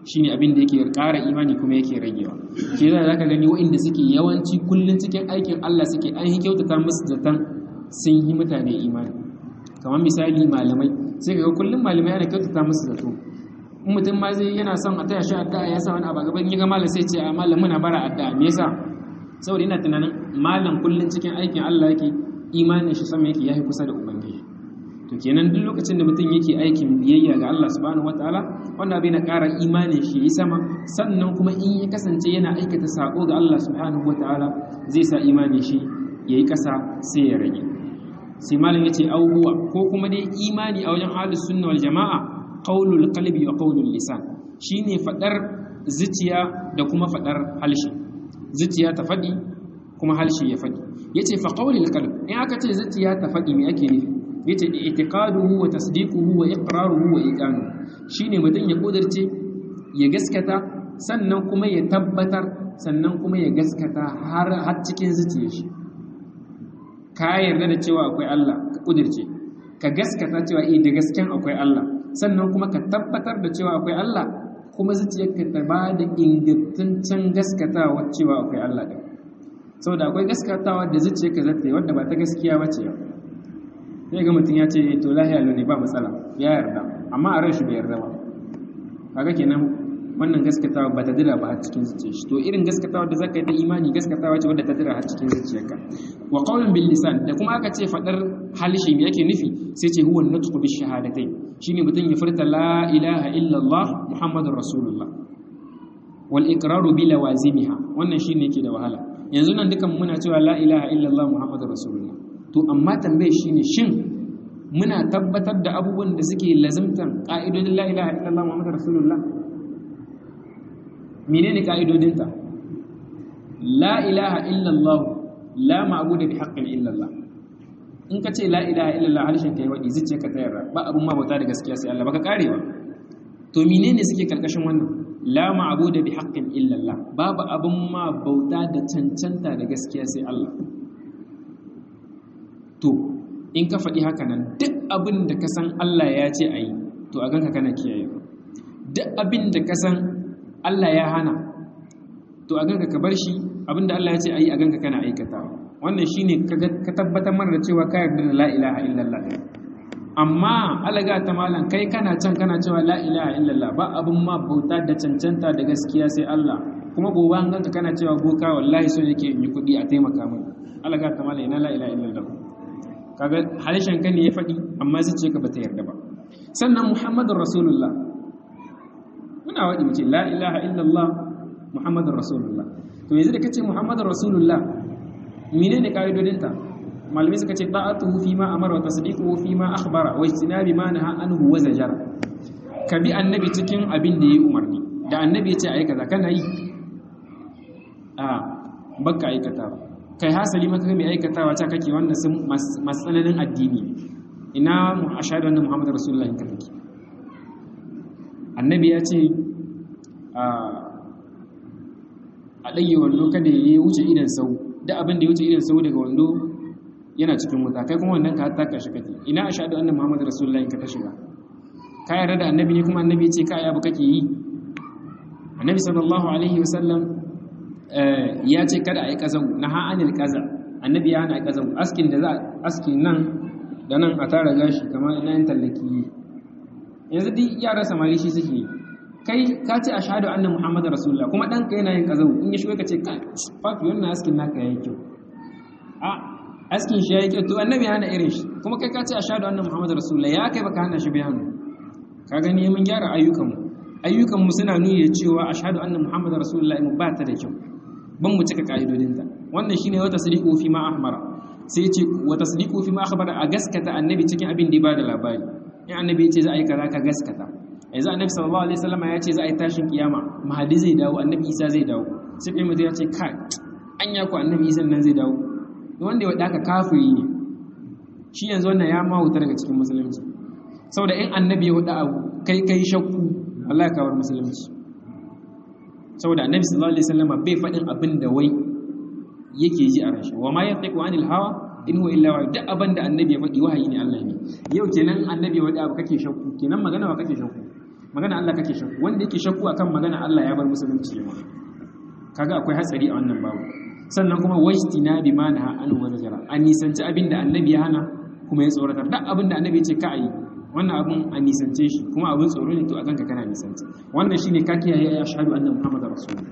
shine abin da yake ƙara imani kuma yake ragewa ke za ka gani waɗanda suke yawanci kullum cikin aikin Allah suke an yi kyautata musu zaton sun yi mutane imani kamar misali malamai sai ga kullum malamai ana kyautata musu zato in mutum ma zai yana son a taya shi addu'a ya sa wani abu gaban yi ga malam sai ce a malam muna bara addu'a me yasa saboda ina tunanin malam kullum cikin aikin Allah yake imanin shi sama yake yayi kusa da ubangiji to kenan duk lokacin da mutum yake aikin biyayya ga Allah subhanahu wataala wanda bai na ƙara imanin shi yi sama sannan kuma in ya kasance yana aikata sako ga Allah subhanahu wataala zai sa imanin shi yayi ƙasa sai ya rage sai malam yace auhuwa ko kuma dai imani a wajen ahlus sunna wal jamaa qaulul qalbi wa qaulul lisan shine fadar zuciya da kuma fadar halshi zuciya ta fadi kuma halshi ya fadi yace fa qaulul qalb in aka ce zuciya ta fadi me ake nufi yace i'tiqaduhu wa tasdiquhu wa iqraruhu wa iqanuhu shine mutum ya kudirce ya gaskata sannan kuma ya tabbatar sannan kuma ya gaskata har har cikin zuciyar shi ka yarda da cewa akwai Allah ka kudirce ka gaskata cewa eh da gasken akwai Allah sannan kuma ka tabbatar da cewa akwai Allah kuma zuciyarka ta ba da ingantaccen gaskatawa cewa akwai Allah din saboda akwai gaskatawa da zuciyarka za ta yi wadda ba ta gaskiya ba ce sai ga mutum ya ce to lahiya ne ba matsala ya yarda amma a ran shi bai yarda ba kaga kenan wannan gaskatawa ba ta dira ba har cikin zuciyar shi to irin gaskatawa da zaka yi ta imani gaskatawa ce wadda ta dira har cikin zuciyarka wa qawlun bil lisan da kuma aka ce fadar halishi me yake nufi sai ce huwa nutqu bi shahadatai shine mutum ya furta la ilaha illa allah muhammadur rasulullah wal iqraru bi lawazimiha wannan shine yake da wahala yanzu nan dukan muna cewa la ilaha illa allah muhammadur rasulullah to amma tambaye shine shin muna tabbatar da abubuwan da suke lazimtan ƙa'idodin la ilaha illallah muhammadu rasulullah menene ƙa'idodinta la ilaha illallah la ma'budu bi haqqin illallah in ka ce la ilaha illallah harshen kai wadi zuciya ka tayar ba abun ma bauta da gaskiya sai Allah baka kare ba to menene suke karkashin wannan la ma'budu bi haqqin illallah babu abun ma bauta da cancanta da gaskiya sai Allah to in ka faɗi haka nan duk abin da ka san Allah ya ce a yi to a ganka kana kiyaye duk abin da ka san Allah ya hana to a ganka ka bar shi abin da Allah ya ce a yi a ganka kana aikatawa wannan shine ka tabbatar mana da cewa ka yarda da la ilaha illallah amma alaga ta malam kai kana can kana cewa la ilaha illallah ba abin ma bauta da cancanta da gaskiya sai Allah kuma gobe an ganka kana cewa boka wallahi so yake in yi kuɗi a taimaka min alaga ta malam ina la ilaha illallah kaga harshen ka ne ya faɗi amma zuciya ka bata yarda ba sannan muhammadur rasulullah muna waɗi mace la ilaha illallah muhammadur rasulullah to yanzu da kace muhammadur rasulullah menene kaidodinta malamai suka ce ta'atuhu fi ma amara wa tasdiquhu fi ma akhbara wa ijtinabi ma naha anhu wa zajara ka bi annabi cikin abin da yayi umarni da annabi ya ce ayi kaza kana yi a baka aikata ba kai hasali maka mai aikatawa ta kake wanda sun matsananin addini ina mu ashhadu anna muhammadar rasulullahi ka take annabi ya ce a ɗage wando kada ya wuce idan sau da abin da ya wuce idan sau daga wando yana cikin wuta kai kuma wannan ka taka shi kake ina ashhadu anna muhammadar rasulullahi ka ta shiga ka yarda da annabi ne kuma annabi ya ce ka abu kake yi annabi sallallahu alaihi wasallam ya ce kada a yi ƙazau na ha'anil ƙaza annabi ya hana ƙazau askin da za a aski nan da nan a tara gashi kamar na yin tallaki yanzu duk yara samari shi suke kai ka ce a shahadu annan muhammadu rasulullah kuma ɗanka yana yin ƙazau in ya shiga ka ce kai fafi wannan askin naka ya yi kyau a askin shi ya yi kyau to annabi ya hana irin shi kuma kai ka ce a shahadu annan muhammadu rasulullah ya kai baka hana shi bayanu ka gani mun gyara ayyukanmu ayyukanmu suna nuni da cewa a shahadu annan muhammadu rasulullah mu ba ta da kyau ban mu cika ka'idodinta wannan shine wata tasdiqu fi ma ahmara sai yace wa tasdiqu fi ma akhbara a gaskata annabi cikin abin da ya bada labari in annabi yace za a yi kaza ka gaskata yanzu annabi sallallahu alaihi wasallam ya ce za a yi tashin kiyama mahadi zai dawo annabi isa zai dawo sai kai mutum ya ce kai anya ku annabi isa nan zai dawo wanda ya wada ka kafiri ne shi yanzu wannan ya ma wuta daga cikin musulunci saboda in annabi ya wada abu kai kai shakku wallahi ka bar musulunci saboda annabi sallallahu alaihi wasallam bai faɗin abin da wai yake ji a rashi wa ma yantiqu anil hawa in huwa illa wahyi duk abin da annabi ya faɗi wahayi ne Allah ne yau kenan annabi wadi abu kake shakku kenan magana wa kake shakku magana Allah kake shakku wanda yake shakku akan magana Allah ya bar musulunci ma kaga akwai hatsari a wannan babu sannan kuma wajtina bi ma naha an wa najara an nisanci abin da annabi ya hana kuma ya tsoratar duk abin da annabi ya ce ka yi wannan abin a nisance shi kuma abin tsoro ne to a kanka kana nisanci wannan shine ka kiyaye ya shahadu anna muhammadar rasulullah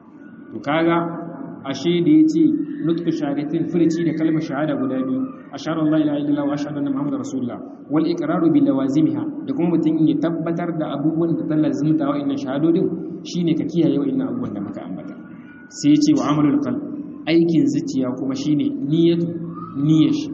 to kaga ashe da yace nutqu shahadatin furci da kalmar shahada guda biyu ashhadu an la ilaha illallah wa ashhadu anna muhammadar rasulullah wal iqraru bi lawazimiha da kuma mutum ya tabbatar da abubuwan da tallar zumta wa inna shahadodin shine ka kiyaye wa inna abubuwan da muka ambata sai yace wa amalul qalb aikin zuciya kuma shine niyyatu niyyar shi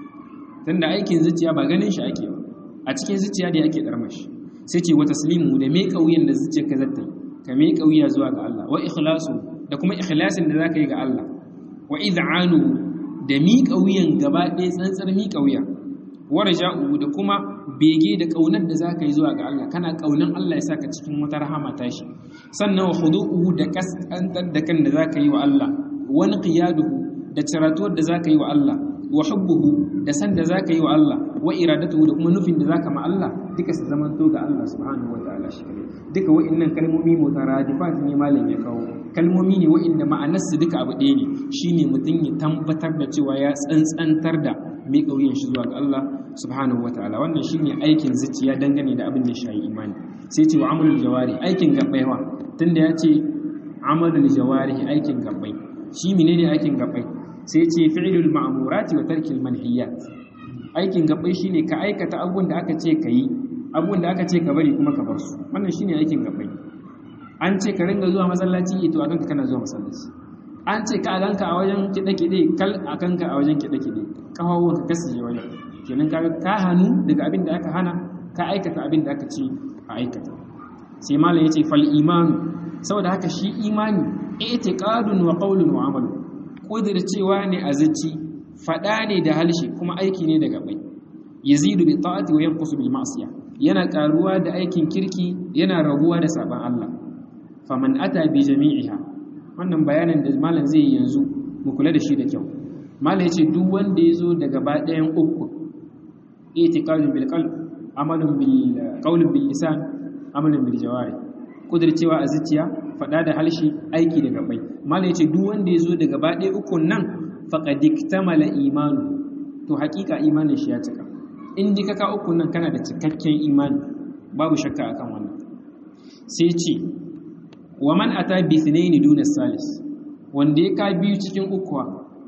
tunda aikin zuciya ba ganin shi ake ba a cikin zuciya da yake darma shi sai ce wa taslimu da mai kauyen da zuciya ka zata ka mai kauya zuwa ga Allah wa ikhlasu da kuma ikhlasin da zaka yi ga Allah wa id'anu da mi kauyen gaba ɗaya tsantsar mi kauya wa raja'u da kuma bege da kaunar da zaka yi zuwa ga Allah kana kaunan Allah ya saka cikin wata rahama tashi sannan wa khudu'uhu da kaskantar da kan da zaka yi wa Allah wani qiyaduhu da ciratuwar da zaka yi wa Allah wa hubbuhu da san da zaka yi wa Allah wa iradatuhu da kuma nufin da zaka ma Allah duka su zaman to ga Allah subhanahu wataala shi kare duka wa'annan kalmomi mutaradifat ne malam ya kawo kalmomi ne wa'anda ma'anar su duka abu ɗaya ne shine mutum ya tabbatar da cewa ya tsantsantar da mai kauyen shi zuwa ga Allah subhanahu wataala wannan shine aikin zuciya dangane da abin da shi imani sai ce wa amalul jawari aikin gabbai wa tunda ya ce amalul jawari aikin gabbai shi menene aikin gabbai sai ce fi'lul ma'murati wa tarkil manhiyat aikin gabbai shine ka aikata abubuwan da aka ce ka yi abubuwan da aka ce ka bari kuma ka bar su wannan shine aikin gabbai an ce ka ringa zuwa masallaci to a kanka kana zuwa masallaci an ce ka ganka a wajen kiɗe-kiɗe kal a kanka a wajen kiɗe-kiɗe kafafuwan ka kasance wajen kenan ka ka hannu daga abin da aka hana ka aikata abin da aka ce a aikata sai malam yace fal imanu saboda haka shi imani i'tiqadun wa qawlun wa amal cewa ne a zaci fada ne da halshe kuma aiki ne da gabai yazidu bi ta'ati wa yanqusu bil ma'siyah yana karuwa da aikin kirki yana raguwa da saban Allah faman ata bi jami'iha wannan bayanin da malam zai yi yanzu mu kula da shi da kyau malam yace duk wanda yazo da gaba ɗayan uku i'tiqadun bil qalb amalun bil qawlun bil lisan amalun bil jawari kudircewa a zuciya fada da halshi aiki da gabai malam yace duk wanda yazo da gaba ɗaya ukun nan faqad iktamala imanu to hakika imanin shi ya cika in ji kaka uku nan kana da cikakken imani babu shakka akan wannan sai ce wa man ata bi thnaini duna salis wanda ya ka biyu cikin ukuwa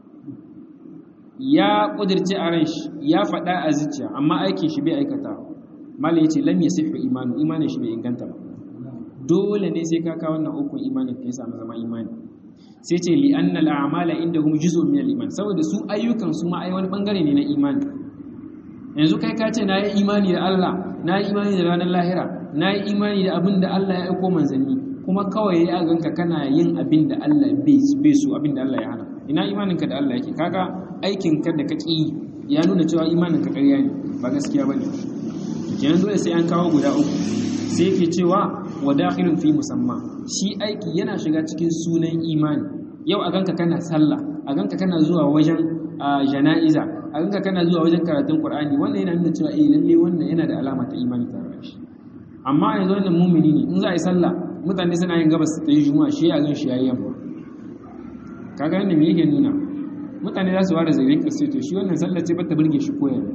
ya kudirce a ran shi ya faɗa a zuciya amma aikin shi bai aikata mala yace lam yasihu imanu imanin shi bai inganta ba dole ne sai ka ka wannan ukun imanin ka ya samu zama imani sai ce li anna al a'mala indahum juz'un min al iman saboda su ayyukan su ma ai wani bangare ne na imani yanzu kai ka ce na yi imani da Allah na yi imani da ranar lahira na yi imani da abin da Allah ya aiko manzanni kuma kawai ya ganka kana yin abin da Allah bai so abin da Allah ya hana ina imaninka da Allah yake kaga aikin ka da ka ƙi ya nuna cewa imanin ka ƙarya ne ba gaskiya bane kenan dole sai an kawo guda uku sai yake cewa wa dakhilun fi musamma shi aiki yana shiga cikin sunan imani yau a ganka kana sallah a ganka kana zuwa wajen jana'iza a ganka kana zuwa wajen karatun Qur'ani wannan yana nuna cewa eh lalle wannan yana da alama ta imani tare da shi amma yanzu wannan mumini ne in za a yi sallah mutane suna yin gabas ta yi juma'a shi ya gan shi yayi yamma kaga yanda me yake nuna mutane za su ware zairin kasu to shi wannan sallah ce bata burge shi koyar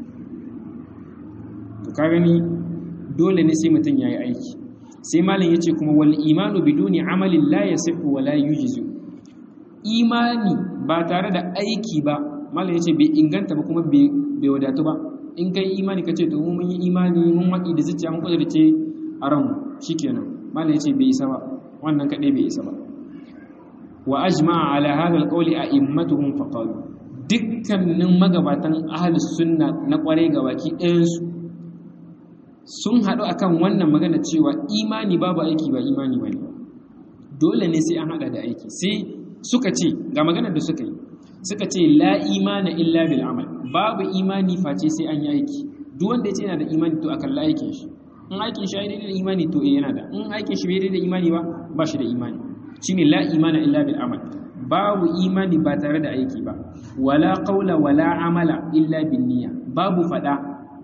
to ka gani dole ne sai mutum yayi aiki sai malam yace kuma wal imanu biduni amalin la yasihu wa la yujzu imani ba tare da aiki ba malam yace bai inganta ba kuma bai wadatu ba in kai imani ka ce to mun yi imani mun waɗi da zuciya mun kudurce a ranmu shikenan malam yace bai isa ba wannan kadai bai isa ba wa ajma'a ala hadha alqawli a'immatuhum faqalu dukkanin magabatan ahlus sunna na kwarai gabaki ɗayan su sun haɗu akan wannan magana cewa imani babu aiki ba imani bane dole ne sai an haɗa da aiki sai suka ce ga maganar da suka yi suka ce la imana illa bil amal babu imani face sai an yi aiki duk wanda ya ce yana da imani to akan la aikin shi in aikin shi daidai da imani to eh yana da in aikin shi bai daidai da imani ba ba shi da imani shine la imana illa bil amal babu imani ba tare da aiki ba wala qawla wala amala illa bin niyya babu fada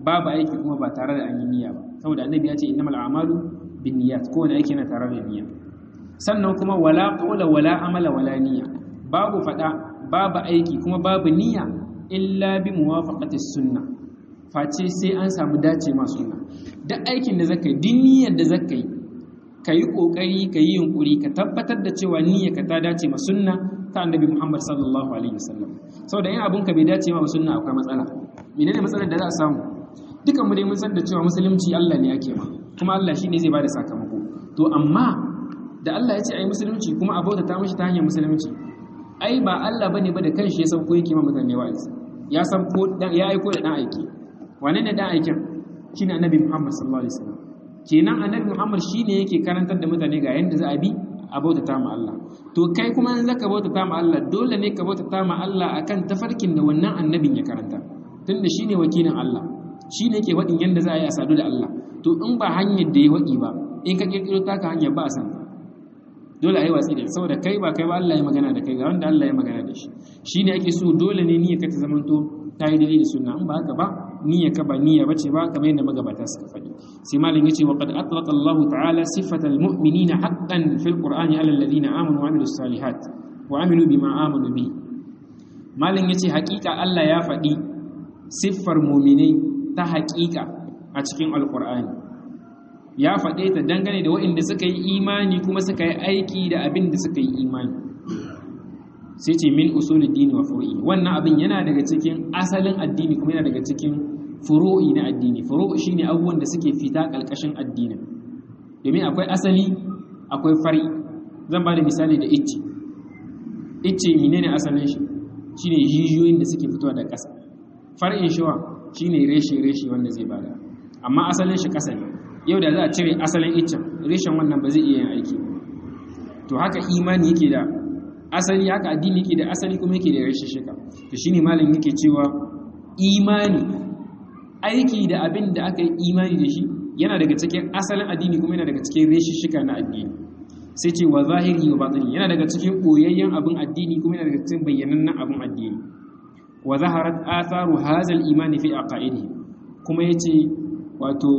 babu aiki kuma ba tare da an yi niyya ba saboda annabi ya ce innamal a'malu binniyat kowane aiki yana tare da niyya sannan kuma wala qawla wala amala wala niyya babu fada babu aiki kuma babu niyya illa bi muwafaqati sunna face sai an samu dace ma sunna duk aikin da zaka yi duk niyyar da zaka yi ka yi kokari ka yi yunkuri ka tabbatar da cewa niyyar ka ta dace ma sunna ta annabi Muhammad sallallahu alaihi wasallam saboda in abun ka bai dace ma sunna akwai matsala menene matsalar da za a samu dukan mu dai mun san da cewa musulunci Allah ne yake ma kuma Allah shine zai bada sakamako to amma da Allah ya ce ai musulunci kuma a bauta ta mishi ta hanyar musulunci ai ba Allah bane ba da kanshi ya sauko yake ma mutane wa'azi ya san ko ya aiko da dan aiki wane ne dan aikin shine annabi Muhammad sallallahu alaihi wasallam kenan annabi Muhammad shine yake karantar da mutane ga yanda za a bi a bautata ma Allah to kai kuma in zaka bautata ma Allah dole ne ka bautata ma Allah akan tafarkin da wannan annabin ya karanta tunda shine wakilin Allah shine yake wadin yanda za a yi a sadu da Allah to in ba hanyar da ya wadi ba in ka kirkiro taka hanyar ba a san dole a yi watsi da saboda kai ba kai ba Allah ya magana da kai ga wanda Allah ya magana da shi shine ake so dole ne niyyar ka ta zamanto ta yi dalili da sunna in ba haka ba niyya ka ba niyya bace ba kamar yadda magabata suka faɗi sai malam yace wa qad atlaqa Allah ta'ala sifatal mu'minina haqqan fil qur'ani ala alladhina amanu wa amilus salihat wa amilu bima amanu bi malam yace haƙiƙa Allah ya faɗi siffar mu'minai ta haƙiƙa a cikin alqur'ani ya faɗe ta dangane da waɗanda suka yi imani kuma suka yi aiki da abin da suka yi imani sai ce min usulul dini wa furu'i wannan abin yana daga cikin asalin addini kuma yana daga cikin furu'i na addini furu'i shine abubuwan da suke fita kalkashin addinin domin akwai asali akwai fari zan ba da misali da icce icce menene asalin shi shine jijiyoyin da suke fitowa da ƙasa far'in shiwa shine reshe reshe wanda zai bada amma asalin shi ƙasa ne yau da za a cire asalin iccen reshen wannan ba zai iya yin aiki to haka imani yake da asali haka addini yake da asali kuma yake da rashin shika to shine malam yake cewa imani aiki da abin da aka yi imani da shi yana daga cikin asalin addini kuma yana daga cikin rashin shika na addini sai ce wa zahiri wa batini yana daga cikin boyayyen abin addini kuma yana daga cikin bayyanannen abin addini wa zaharat atharu hazal imani fi aqaidi kuma yace wato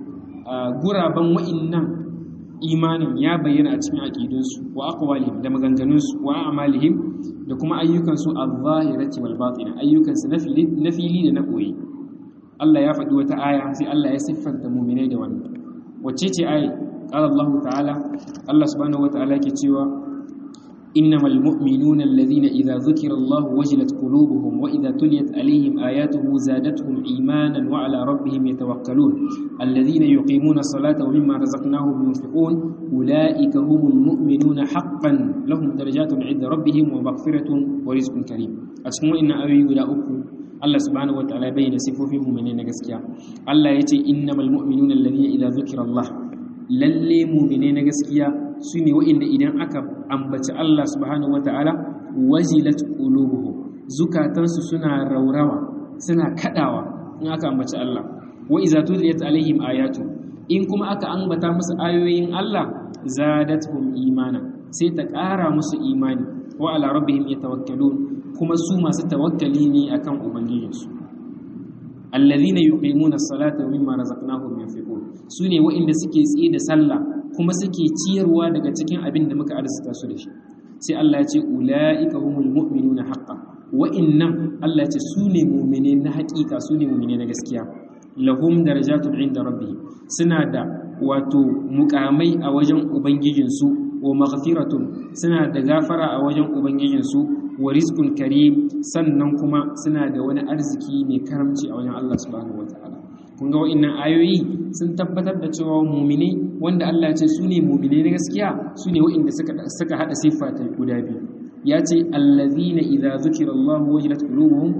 guraban wa'innan imanin ya bayyana a cikin aƙidunsu wa aqwalihim da maganganunsu wa a'malihim da kuma ayyukansu adh-dhahirati wal batina ayyukansu na fili da na koyi Allah ya faɗi wata aya sai Allah ya siffanta mu'minai da wannan wacce ce aya qala Allah ta'ala Allah subhanahu wata'ala yake cewa innamal mu'minuna alladhina idza dhukira Allah wajilat qulubuhum wa idza tuliyat alaihim ayatuhu zadatuhum imanan wa ala rabbihim yatawakkalun الذين يقيمون الصلاة ومما رزقناهم ينفقون أولئك هم المؤمنون حقا لهم درجات عند ربهم ومغفرة ورزق كريم أسمو إن أبي ولا أكو الله سبحانه وتعالى بين صفوفهم من نجسكيا الله يتي إنما المؤمنون الذين إذا ذكر الله lalle mu'mine na gaskiya su ne wa'inda idan aka ambaci Allah subhanahu wata'ala wajilat qulubuhum zukatansu suna raurawa suna kadawa in aka ambaci Allah wa iza tuliyat alaihim ayatu in kuma aka ambata musu ayoyin Allah zadatuhum imana sai ta ƙara musu imani wa ala rabbihim yatawakkalun kuma su masu tawakkali ne akan ubangijinsu alladhina yuqimuna as-salata wa mimma razaqnahum yunfiqun sune waɗanda suke tsaye da sallah kuma suke ciyarwa daga cikin abin da muka arzuta su da shi sai Allah ya ce ulaika humul mu'minuna haqqan wa'innan Allah ya ce sune mu'mine na haƙiƙa sune mu'mine na gaskiya lahum darajatun inda rabbi suna da wato mukamai a wajen ubangijinsu wa maghfiratun suna da gafara a wajen ubangijinsu wa rizqun karim sannan kuma suna da wani arziki mai karamci a wajen Allah subhanahu wataala kun ga wa'annan ayoyi sun tabbatar da cewa mu'mine wanda Allah ya ce su ne mu'mine na gaskiya su ne wa'inda suka suka hada siffa ta guda biyu ya ce allazina idza zukira Allah wajilat qulubuhum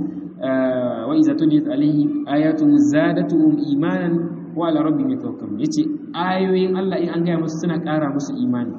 wa iza tuliyat alaihim ayatu zadatuhum imanan wa ala rabbihim yatawakkalun yace ayoyin Allah in an gaya musu suna ƙara musu imani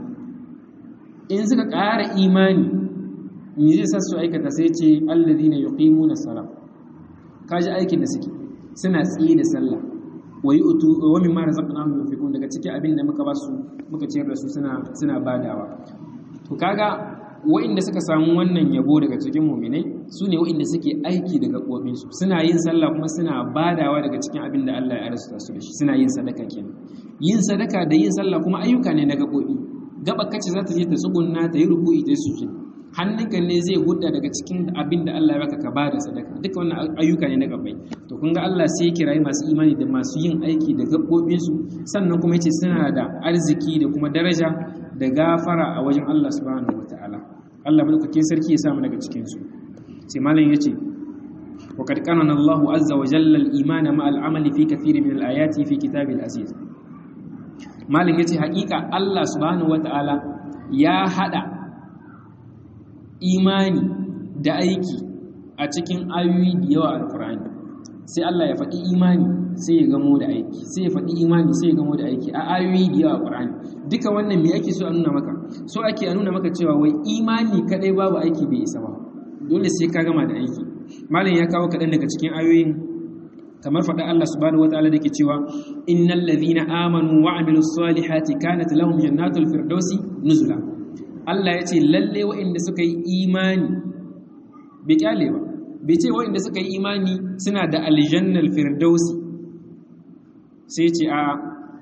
in suka ƙara imani me zai sa su aikata sai ce alladhina yuqimuna salat kaji aikin da suke suna tsaye da sallah wa yu'tu wa mimma razaqnahum yunfiqun daga cikin abin da muka ba su muka ciyar da su suna suna badawa to kaga wa'inda suka samu wannan yabo daga cikin mu'minai su ne wa'inda suke aiki da gaɓoɓinsu suna yin sallah kuma suna badawa daga cikin abin da Allah ya arzuta su da shi suna yin sadaka kenan yin sadaka da yin sallah kuma ayyuka ne na gaɓoɓi gaba kace za ta je ta tsugunna ta yi ruku'i ta yi sujud hannunka ne zai hudda daga cikin abin da Allah ya baka ka bada sadaka duka wannan ayyuka ne na gabai to kun ga Allah sai ya kirayi masu imani da masu yin aiki da gaɓoɓinsu sannan kuma yace suna da arziki da kuma daraja da gafara a wajen Allah subhanahu wataala Allah madaukakin sarki ya samu daga cikin su sai malam yace wa qad qanana Allahu azza wa jalla al-iman ma al-amal fi kathir min al-ayati fi kitabil aziz malam yace haƙiƙa Allah subhanahu wataala ya hada imani da aiki a cikin ayoyi da yawa alkur'ani sai Allah ya faɗi imani sai ya gamo da aiki sai ya faɗi imani sai ya gamo da aiki a ayoyi da yawa alkur'ani duka wannan me ake so a nuna maka so ake a nuna maka cewa wai imani kadai babu aiki bai isa ba dole sai ka gama da aiki malam ya kawo kaɗan daga cikin ayoyin kamar faɗa Allah subhanahu wataala da ke cewa innal ladhina amanu wa amilus salihati kanat lahum jannatul firdausi nuzula Allah ya ce lalle waɗanda suka yi imani bai kyale ba bai ce waɗanda suka yi imani suna da aljannal firdausi sai ce a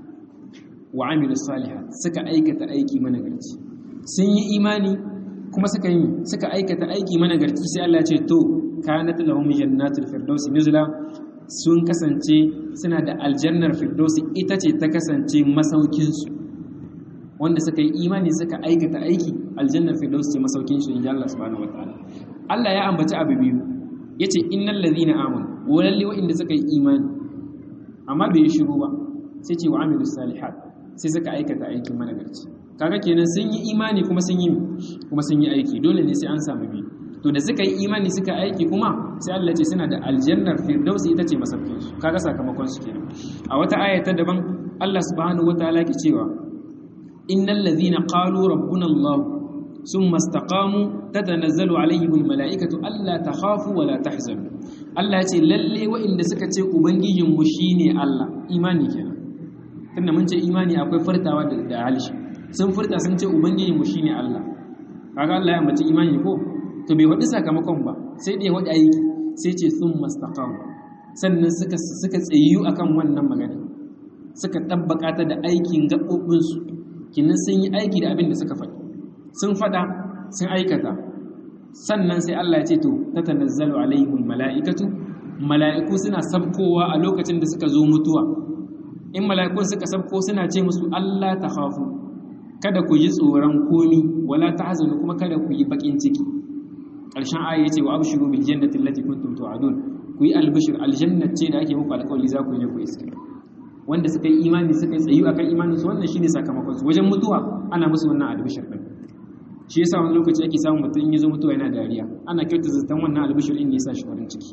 wa amilu salihat suka aikata aiki managarci sun yi imani kuma suka yi suka aikata aiki managarci sai Allah ya ce to kanat lahum jannatul firdausi nuzula sun kasance suna da aljannar firdausi ita ce ta kasance masaukinsu wanda suka yi imani suka aikata aiki aljannar firdaus ce masaukin shi inji Allah subhanahu wataala Allah ya ambaci abu biyu yace innal ladhina amanu walalle wa'inda suka yi imani amma bai yi shiru ba sai ce wa amilus salihat sai suka aikata aiki managarci kaga kenan sun yi imani kuma sun yi kuma sun yi aiki dole ne sai an samu biyu to da suka yi imani suka aiki kuma sai Allah ce suna da aljannar firdaus ita ce masaukin su kaga sakamakon su kenan a wata aya ta daban Allah subhanahu wataala ke cewa innal ladhina qalu rabbuna Allah thumma istaqamu tatanazzalu alaihim almalaikatu alla takhafu wa la tahzanu Allah ce lalle wa'inda suka ce ubangijin mu shine Allah imani kenan tunda mun ce imani akwai furtawa da da halishi sun furta sun ce ubangijin mu shine Allah kaga Allah ya mace imani ko to bai wadi sakamakon ba sai da ya wadi aiki sai ce thumma istaqamu sannan suka suka tsayu akan wannan magana suka tabbaka ta da aikin gaɓoɓinsu kinan sun yi aiki da abin da suka faɗi sun faɗa sun aikata sannan sai Allah ya ce to ta tanazzalu alaihimul mala'ikatu mala'iku suna sabkowa a lokacin da suka zo mutuwa in mala'ikun suka sabko suna ce musu Allah ta khafu kada ku yi tsoron komi wala tahzanu kuma kada ku yi bakin ciki ƙarshen aya yace wa abshiru bil jannati allati kuntum tu'adun ku yi albishir aljannat ce da ake muku alƙawari za ku je ku iska wanda suka yi imani suka yi tsayu akan imaninsu wannan shine sakamakon su wajen mutuwa ana musu wannan albishir din shi yasa wani lokaci ake samun mutum in yazo mutuwa yana dariya ana kyauta zaton wannan albishir din ne yasa shi farin ciki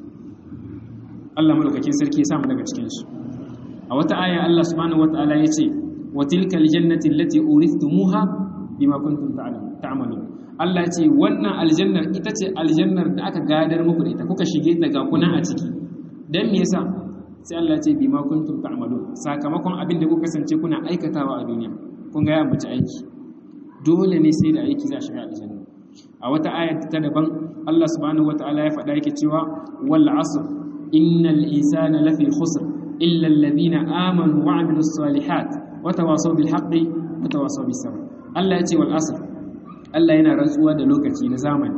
Allah madaukakin sarki ya samu daga cikin su a wata aya Allah subhanahu wataala yace wa tilka aljannati allati urithumuha bima kuntum ta'malun Allah ya ce wannan aljannar ita ce aljannar da aka gadar muku da ita kuka shige ta ga kuna a ciki dan me yasa sai Allah ce bi ma kuntum ta'malun sakamakon abin da kuka kasance kuna aikatawa a duniya kun ga ya ambaci aiki dole ne sai da aiki za a shiga aljanna a wata aya ta daban Allah subhanahu wataala ya faɗa yake cewa wal asr innal insana lafi khusr illa alladhina amanu wa amilus salihat wa tawasaw bil haqqi wa tawasaw bis sabr Allah ya ce wal asr Allah yana rantsuwa da lokaci na zamani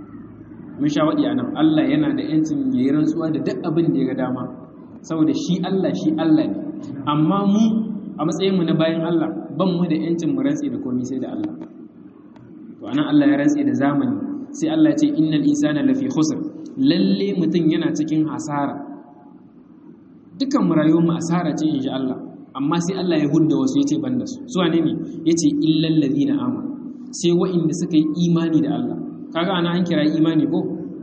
mun sha waɗi anan Allah yana da yancin yayi rantsuwa da duk abin da ya ga dama saboda shi Allah shi Allah ne amma mu a matsayinmu na bayan Allah ban mu da yancin mu rantsi da komai sai da Allah to anan Allah ya rantsi da zamani sai Allah ya ce innal insana lafi khusr lalle mutum yana cikin hasara dukan mu rayuwar mu asara ce inji Allah amma sai Allah ya hudda wasu yace banda su su wane ne yace illal ladina amanu sai wa'inda suka yi imani da Allah kaga ana an kira imani ko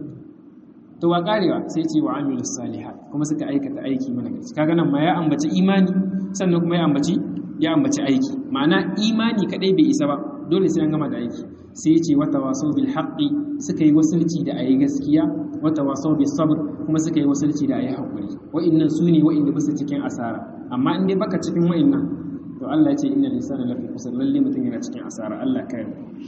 to wa karewa sai ce wa amilus salihat kuma suka aikata aiki mana gaci kaga nan ma ya ambaci imani sannan kuma ya ambaci ya ambaci aiki ma'ana imani kadai bai isa ba dole sai an gama da aiki sai ya ce wata wasau bil haqqi suka yi wasulci da ayi gaskiya wata wasau bis sabr kuma suka yi wasulci da ayi hakuri wa'annan su ne wa'inda bisa cikin asara amma in dai baka cikin wa'annan to Allah ya ce innal insana lafi khusr lalle mutum yana cikin asara Allah kai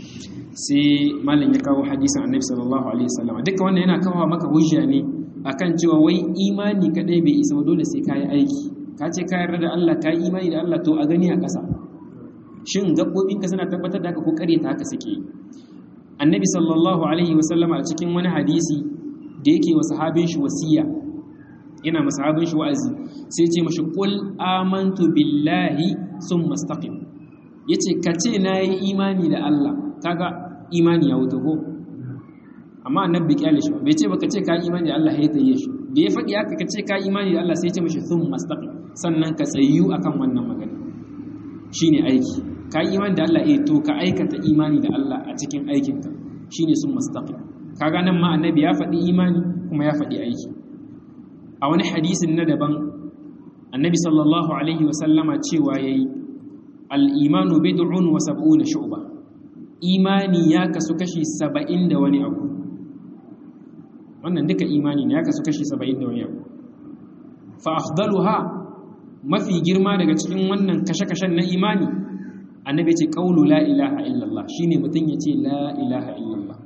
sai malam ya kawo hadisin annabi sallallahu alaihi wasallam duka wannan yana kawo maka hujja ne akan cewa wai imani kadai bai isa dole sai kai aiki ka ce ka yarda da Allah ka yi imani da Allah to a gani a ƙasa shin gaɓoɓinka suna tabbatar da haka ko ƙare ta haka suke annabi sallallahu alaihi wasallama a cikin wani hadisi da yake wa sahabin shi wasiya ina ma sahabin shi wa'azi sai ce mashi qul amantu billahi summa istaqim yace ka ce nayi imani da Allah kaga imani ya wuta ko amma annabi kyale shi bai ce baka ce ka imani da Allah ya tayi shi da ya faɗi haka ka ce ka imani da Allah sai ya ce mashi summa istaqim sannan ka tsayu akan wannan magana shine aiki ka yi imani da Allah eh to ka aikata imani da Allah a cikin aikinka shine sun mustaqim kaga nan ma annabi ya faɗi imani kuma ya faɗi aiki a wani hadisin na daban annabi sallallahu alaihi wa sallama cewa yayi al-imanu bid'un wa sab'una shu'ba imani ya kasu kashi 70 da wani abu wannan duka imani ne ya kasu kashi 70 da wani abu fa afdaluha mafi girma daga cikin wannan kashe-kashen na imani annabi ce qawlu la ilaha illallah shine mutun yace la ilaha illallah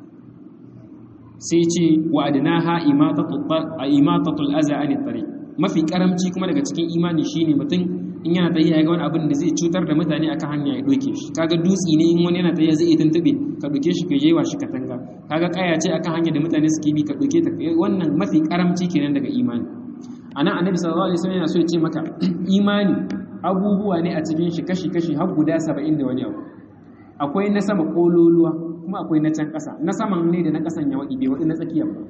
sai ce wa adnaha imatatul aza an tariq mafi karamci kuma daga cikin imani shine mutun in yana tafiya ga wani abin da zai cutar da mutane akan hanya ya doke shi kaga dutsi ne in wani yana tafiya zai tuntube ka doke shi ka yewa shi katanga kaga kaya ce akan hanya da mutane suke bi ka doke ta wannan mafi karamci kenan daga imani anan annabi sallallahu alaihi wasallam yana so ya ce maka imani abubuwa ne a cikin shi kashi-kashi har guda saba'in da wani abu akwai na sama kololuwa kuma akwai na can ƙasa na saman ne da na ƙasan ya waɗi bai waɗi na tsakiyar ba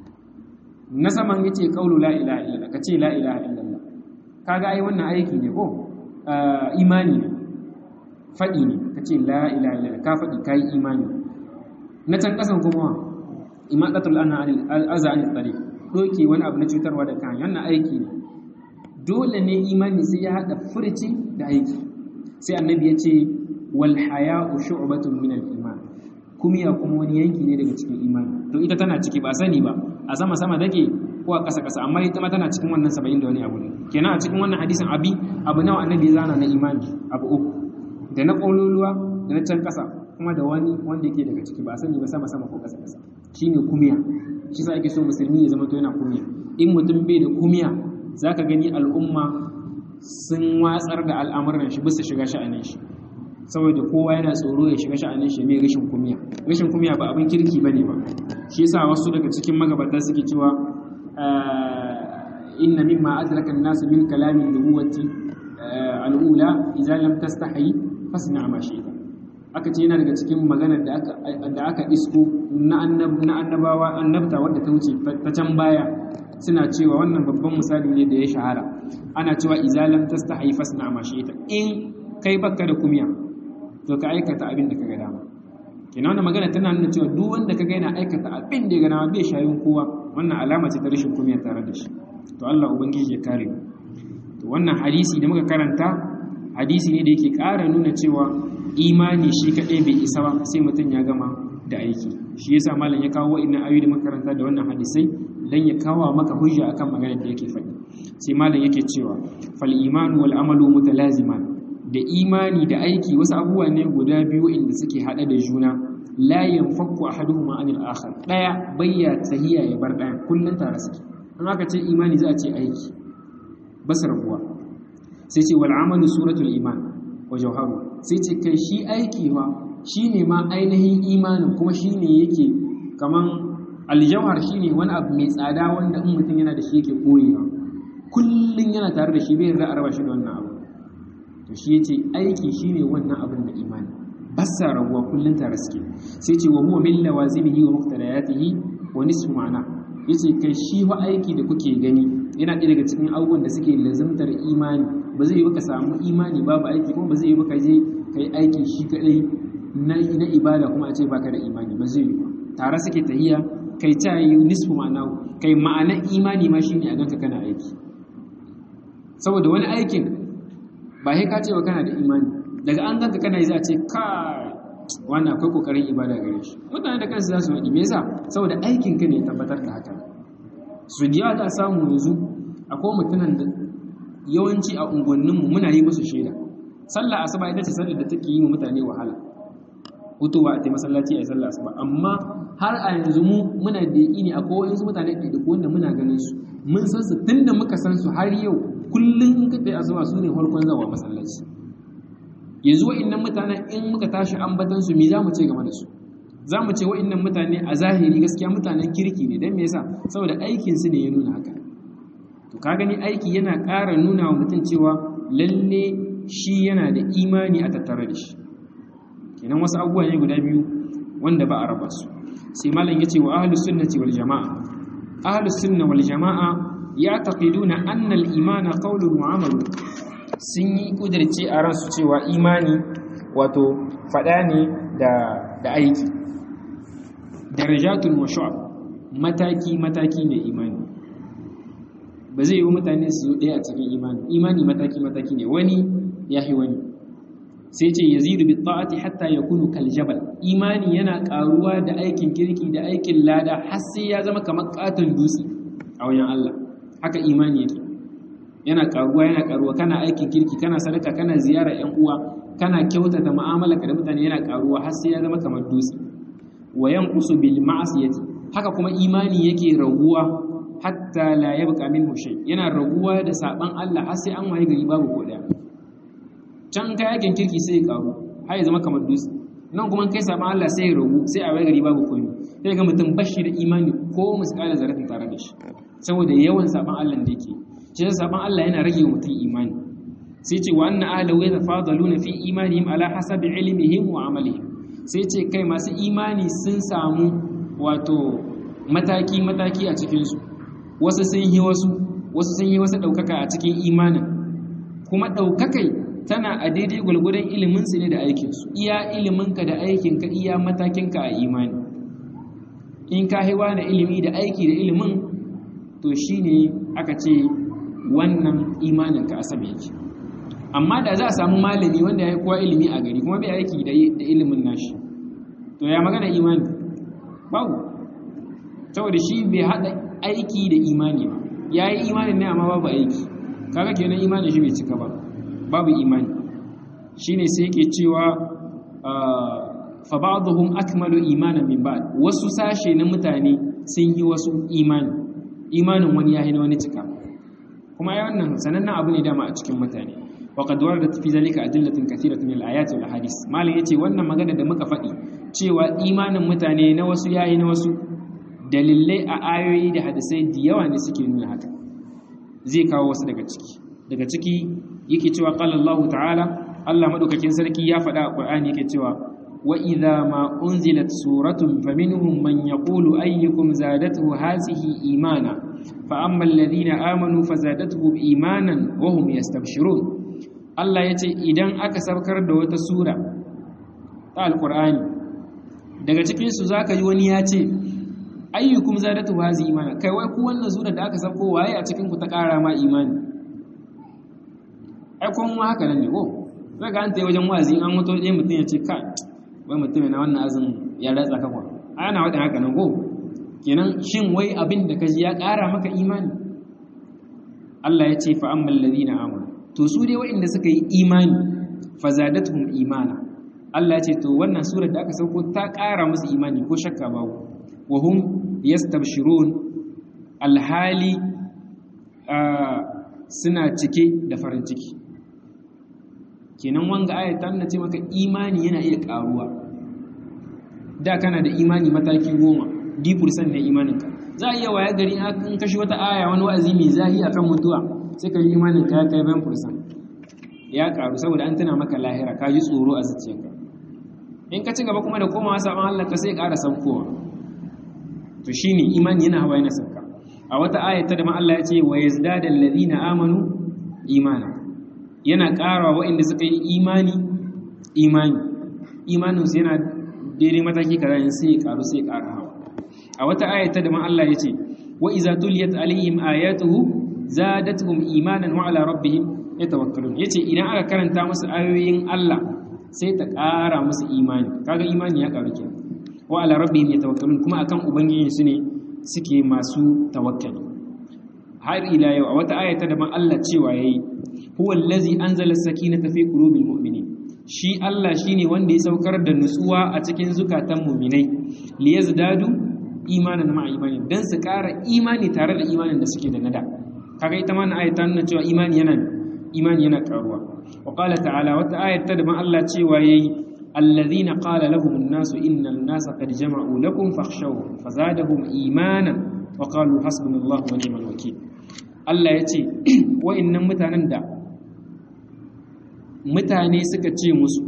na saman ya ce ƙaulu la ilaha illallah ka ce la ilaha illallah ka ga ai wannan aiki ne ko imani ne faɗi ne ka ce la ilaha illallah ka faɗi ka yi imani na can ƙasan kuma imaqatul anha al-aza an tsari doke wani abu na cutarwa da kan wannan aiki ne dole ne imani sai ya haɗa furci da aiki sai annabi ya ce wal haya'u shu'batun min al iman kumiya kuma wani yanki ne daga cikin imani to ita tana ciki ba sani ba a sama sama take ko a ƙasa ƙasa amma ita ma tana cikin wannan 70 da wani abu ne kenan a cikin wannan hadisin abi abu nawa annabi ya zana na imani abu uku da na ƙololuwa da na can ƙasa kuma da wani wanda yake daga ciki ba sani ba sama sama ko ƙasa ƙasa shine kumiya shi sa ake so musulmi ya zama to yana kumiya in mutum bai da kumiya za ka gani al'umma sun watsar da al'amuran shi bisa shiga sha'anin shi saboda kowa yana tsoro ya shiga sha'anin shi mai rashin kumiya rashin kumiya ba abin kirki ba ne ba shi yasa wasu daga cikin magabata suke cewa inna mimma adraka an-nasu min kalami nubuwati al-ula idza lam tastahi fasna ma shi'ta aka ce yana daga cikin maganar da aka da aka isko na annabawa annabta wadda ta wuce ta can baya suna cewa wannan babban misali ne da ya shahara ana cewa izalam tastahi fasna ma shi'ta in kai baka da kumiya to ka aikata abin da kaga dama kenan wannan magana tana nuna cewa duk wanda kaga yana aikata abin da ya ga dama bai shayin kowa wannan alama ce ta rashin kumiya tare da shi to Allah ubangiji ya kare mu to wannan hadisi da muka karanta hadisi ne da yake ƙara nuna cewa imani shi kaɗai bai isa ba sai mutum ya gama da aiki shi yasa malam ya kawo wa'annan ayoyi da muka karanta da wannan hadisai dan ya kawo maka hujja akan maganar da yake faɗi sai malam yake cewa fal imanu wal amalu mutalaziman da imani da aiki wasu abubuwa ne guda biyu inda suke hada da juna la yanfakku ahaduhuma anil akhar daya bayya tahiya ya bar daya kullun tare suke an aka ce imani za a ce aiki basar kuwa sai ce wal amalu suratul iman wa jawharu sai ce kai shi aiki ma shine ma ainihin imanin kuma shine yake kaman aljawhar shine wani abu mai tsada wanda in mutum yana da shi yake koyewa kullun yana tare da shi bai yarda a raba shi da wannan abu to shi yace aiki shine wannan abin da imani basa rabuwa kullun tare suke sai ce wa huwa min lawazimihi wa muqtadayatihi wa nisfu ma'ana yace kai shi fa aiki da kuke gani yana ɗaya daga cikin abubuwan da suke lazimtar imani ba zai yi baka samu imani babu aiki kuma ba zai yi baka je kai aiki shi kadai na na ibada kuma a ce baka da imani ba zai yi ba tare suke tahiya kai ta yi nisfu ma'ana kai ma'ana imani ma shine a ganka kana aiki saboda wani aikin ba sai ka ce wa kana da imani daga an ganka kana yi za a ce ka wannan akwai kokarin ibada gare shi mutane da kansu za su faɗi me yasa saboda aikin ka ne ya tabbatar da haka su diya za samu yanzu akwai mutanen da yawanci a unguwanninmu muna yi musu shaida sallah asuba ita ce sallar da take yi wa mutane wahala hutuwa a ta masallaci a sallah asuba amma har a yanzu mu muna da ne akwai wasu mutane da wanda muna ganin su mun san su tunda muka san su har yau kullum in ka tafi asuba su ne farkon zawa masallaci yanzu wa'annan mutanen in muka tashi ambatan su me za mu ce game da su za mu ce wa'annan mutane a zahiri gaskiya mutanen kirki ne don me yasa saboda aikin su ne ya nuna haka to ka gani aiki yana ƙara nuna wa mutum cewa lalle shi yana da imani a tattare da shi kenan wasu abubuwa ne guda biyu wanda ba a raba su sai malam yace wa ahlus sunnati wal jamaa ahlus sunna wal jamaa ya'taqiduna anna al imana qawlun wa amalun sun yi kudirce a ransu cewa imani wato fada ne da da aiki darajatul wa shu'ab mataki mataki ne imani ba zai yi mutane su ɗaya a cikin imani imani mataki mataki ne wani ya yi wani sai ce yazidu bi ta'ati hatta yakunu kal jabal imani yana karuwa da aikin kirki da aikin lada har sai ya zama kamar katon dutse a wajen Allah haka imani yake yana karuwa yana karuwa kana aikin kirki kana sadaka kana ziyara ƴan uwa kana kyautata mu'amala da mutane yana karuwa har sai ya zama kamar dutse wa yanqusu bil ma'siyati haka kuma imani yake raguwa hatta la yabqa minhu shay yana raguwa da saban Allah har sai an waye gari babu ko daya can kai yakin kirki sai ya karu har ya zama kamar dutse nan kuma kai saban Allah sai ya ragu sai a waye gari babu komai sai ga mutum bashi da imani ko misƙala zaratin tare da shi saboda yawan saban Allah da yake shi yasa saban Allah yana rage wa mutum imani sai ce wa anna ahlahu yatafadaluna fi imanihim ala hasabi ilmihim wa amalihim sai ce kai masu imani sun samu wato mataki mataki a cikin su wasu sun yi wasu wasu sun yi wasu daukaka a cikin imanin kuma daukakai tana a daidai gulgudan ilimin su ne da aikin su iya iliminka da aikinka iya matakinka a imani in ka haiwa na ilimi da aiki da ilimin to shine aka ce wannan imaninka a sama yake amma da za a samu malami wanda ya yi kowa ilimi a gari kuma bai aiki da ilimin nashi to ya magana imani babu saboda shi bai haɗa aiki da imani ba ya yi imanin ne amma babu aiki kaga kenan imanin shi bai cika ba babu imani shine sai yake cewa fa ba'dhum akmalu imanan min ba'd wasu sashe na mutane sun yi wasu imani imanin wani ya na wani cika kuma ya wannan sanannen abu ne dama a cikin mutane wa qad waradat fi zalika adillatun kathiratun min al-ayati wal ahadith malin yace wannan magana da muka faɗi cewa imanin mutane na wasu yayi na wasu dalilai a ayoyi da hadisai da yawa ne suke nuna haka zai kawo wasu daga ciki daga ciki yake cewa qala Allah ta'ala Allah madaukakin sarki ya faɗa a Qur'ani yake cewa wa idza ma unzilat suratun faminhum man yaqulu ayyukum zadatuhu hazihi imana fa amma alladhina amanu fazadatuhum imanan wa hum yastabshirun Allah yace idan aka saukar da wata sura ta alqur'ani daga cikin su zaka yi wani ya ce ayyukum zadatu hazi imana kai wai ku wannan sura da aka sauko waye a cikin ku ta ƙara ma imani ai kun mu haka nan ne ko zaka an tayi wajen wazi an mutu dai mutun ya ce ka wai mutum na wannan azin ya ratsa ka kwa ana wadin haka nan ko kenan shin wai abin da kaji ya ƙara maka imani Allah ya ce fa ammal ladina amanu to su dai waɗanda suka yi imani fazadatuhum imana Allah ya ce to wannan surar da aka sauko ta ƙara musu imani ko shakka babu wa hum yastabshirun alhali suna cike da farin ciki kenan wanga ayat ta nuna ce maka imani yana iya ƙaruwa da kana da imani mataki goma d ne imaninka za a iya waya gari in kashi wata aya wani wa'azi mai zahi akan mutuwa sai ka yi imaninka ya kai bayan fursan ya karu saboda an tuna maka lahira ka ji tsoro a zuciyarka in ka ci gaba kuma da komawa sabon Allah ka sai ƙara saukowa to shine imani yana hawa yana sauka a wata aya ta da ma Allah ya ce wa yazdadal ladina amanu imana yana ƙara waɗanda suka yi imani imani imaninsu yana daidai mataki kaza sai ya ƙaru sai ya ƙara hawa a wata aya ta da ma Allah ya ce wa iza tuliyat alaihim ayatuhu zadatuhum imanan wa ala rabbihim yatawakkalun yace idan aka karanta musu ayoyin Allah sai ta ƙara musu imani kaga imani ya ƙaru kenan wa ala rabbihim yatawakkalun kuma akan ubangiji su ne suke masu tawakkali har ila yau a wata ayata da man Allah cewa yayi huwa allazi anzala as-sakinata fi qulubil mu'minin shi Allah shine wanda ya saukar da nutsuwa a cikin zukatan mu'minai liyazdadu imanan ma'a imani dan su ƙara imani tare da imanin da suke da nada kaga ita ma na ayata nuna cewa imani yana imani yana karuwa wa qala ta'ala wata ayata da man Allah cewa yayi alladhina qala lahum an-nasu innal nasa qad jama'u lakum fakhshawhum fazadahum imanan wa qalu hasbunallahu wa ni'mal wakeel Allah yace wa'annan mutanen da mutane suka ce musu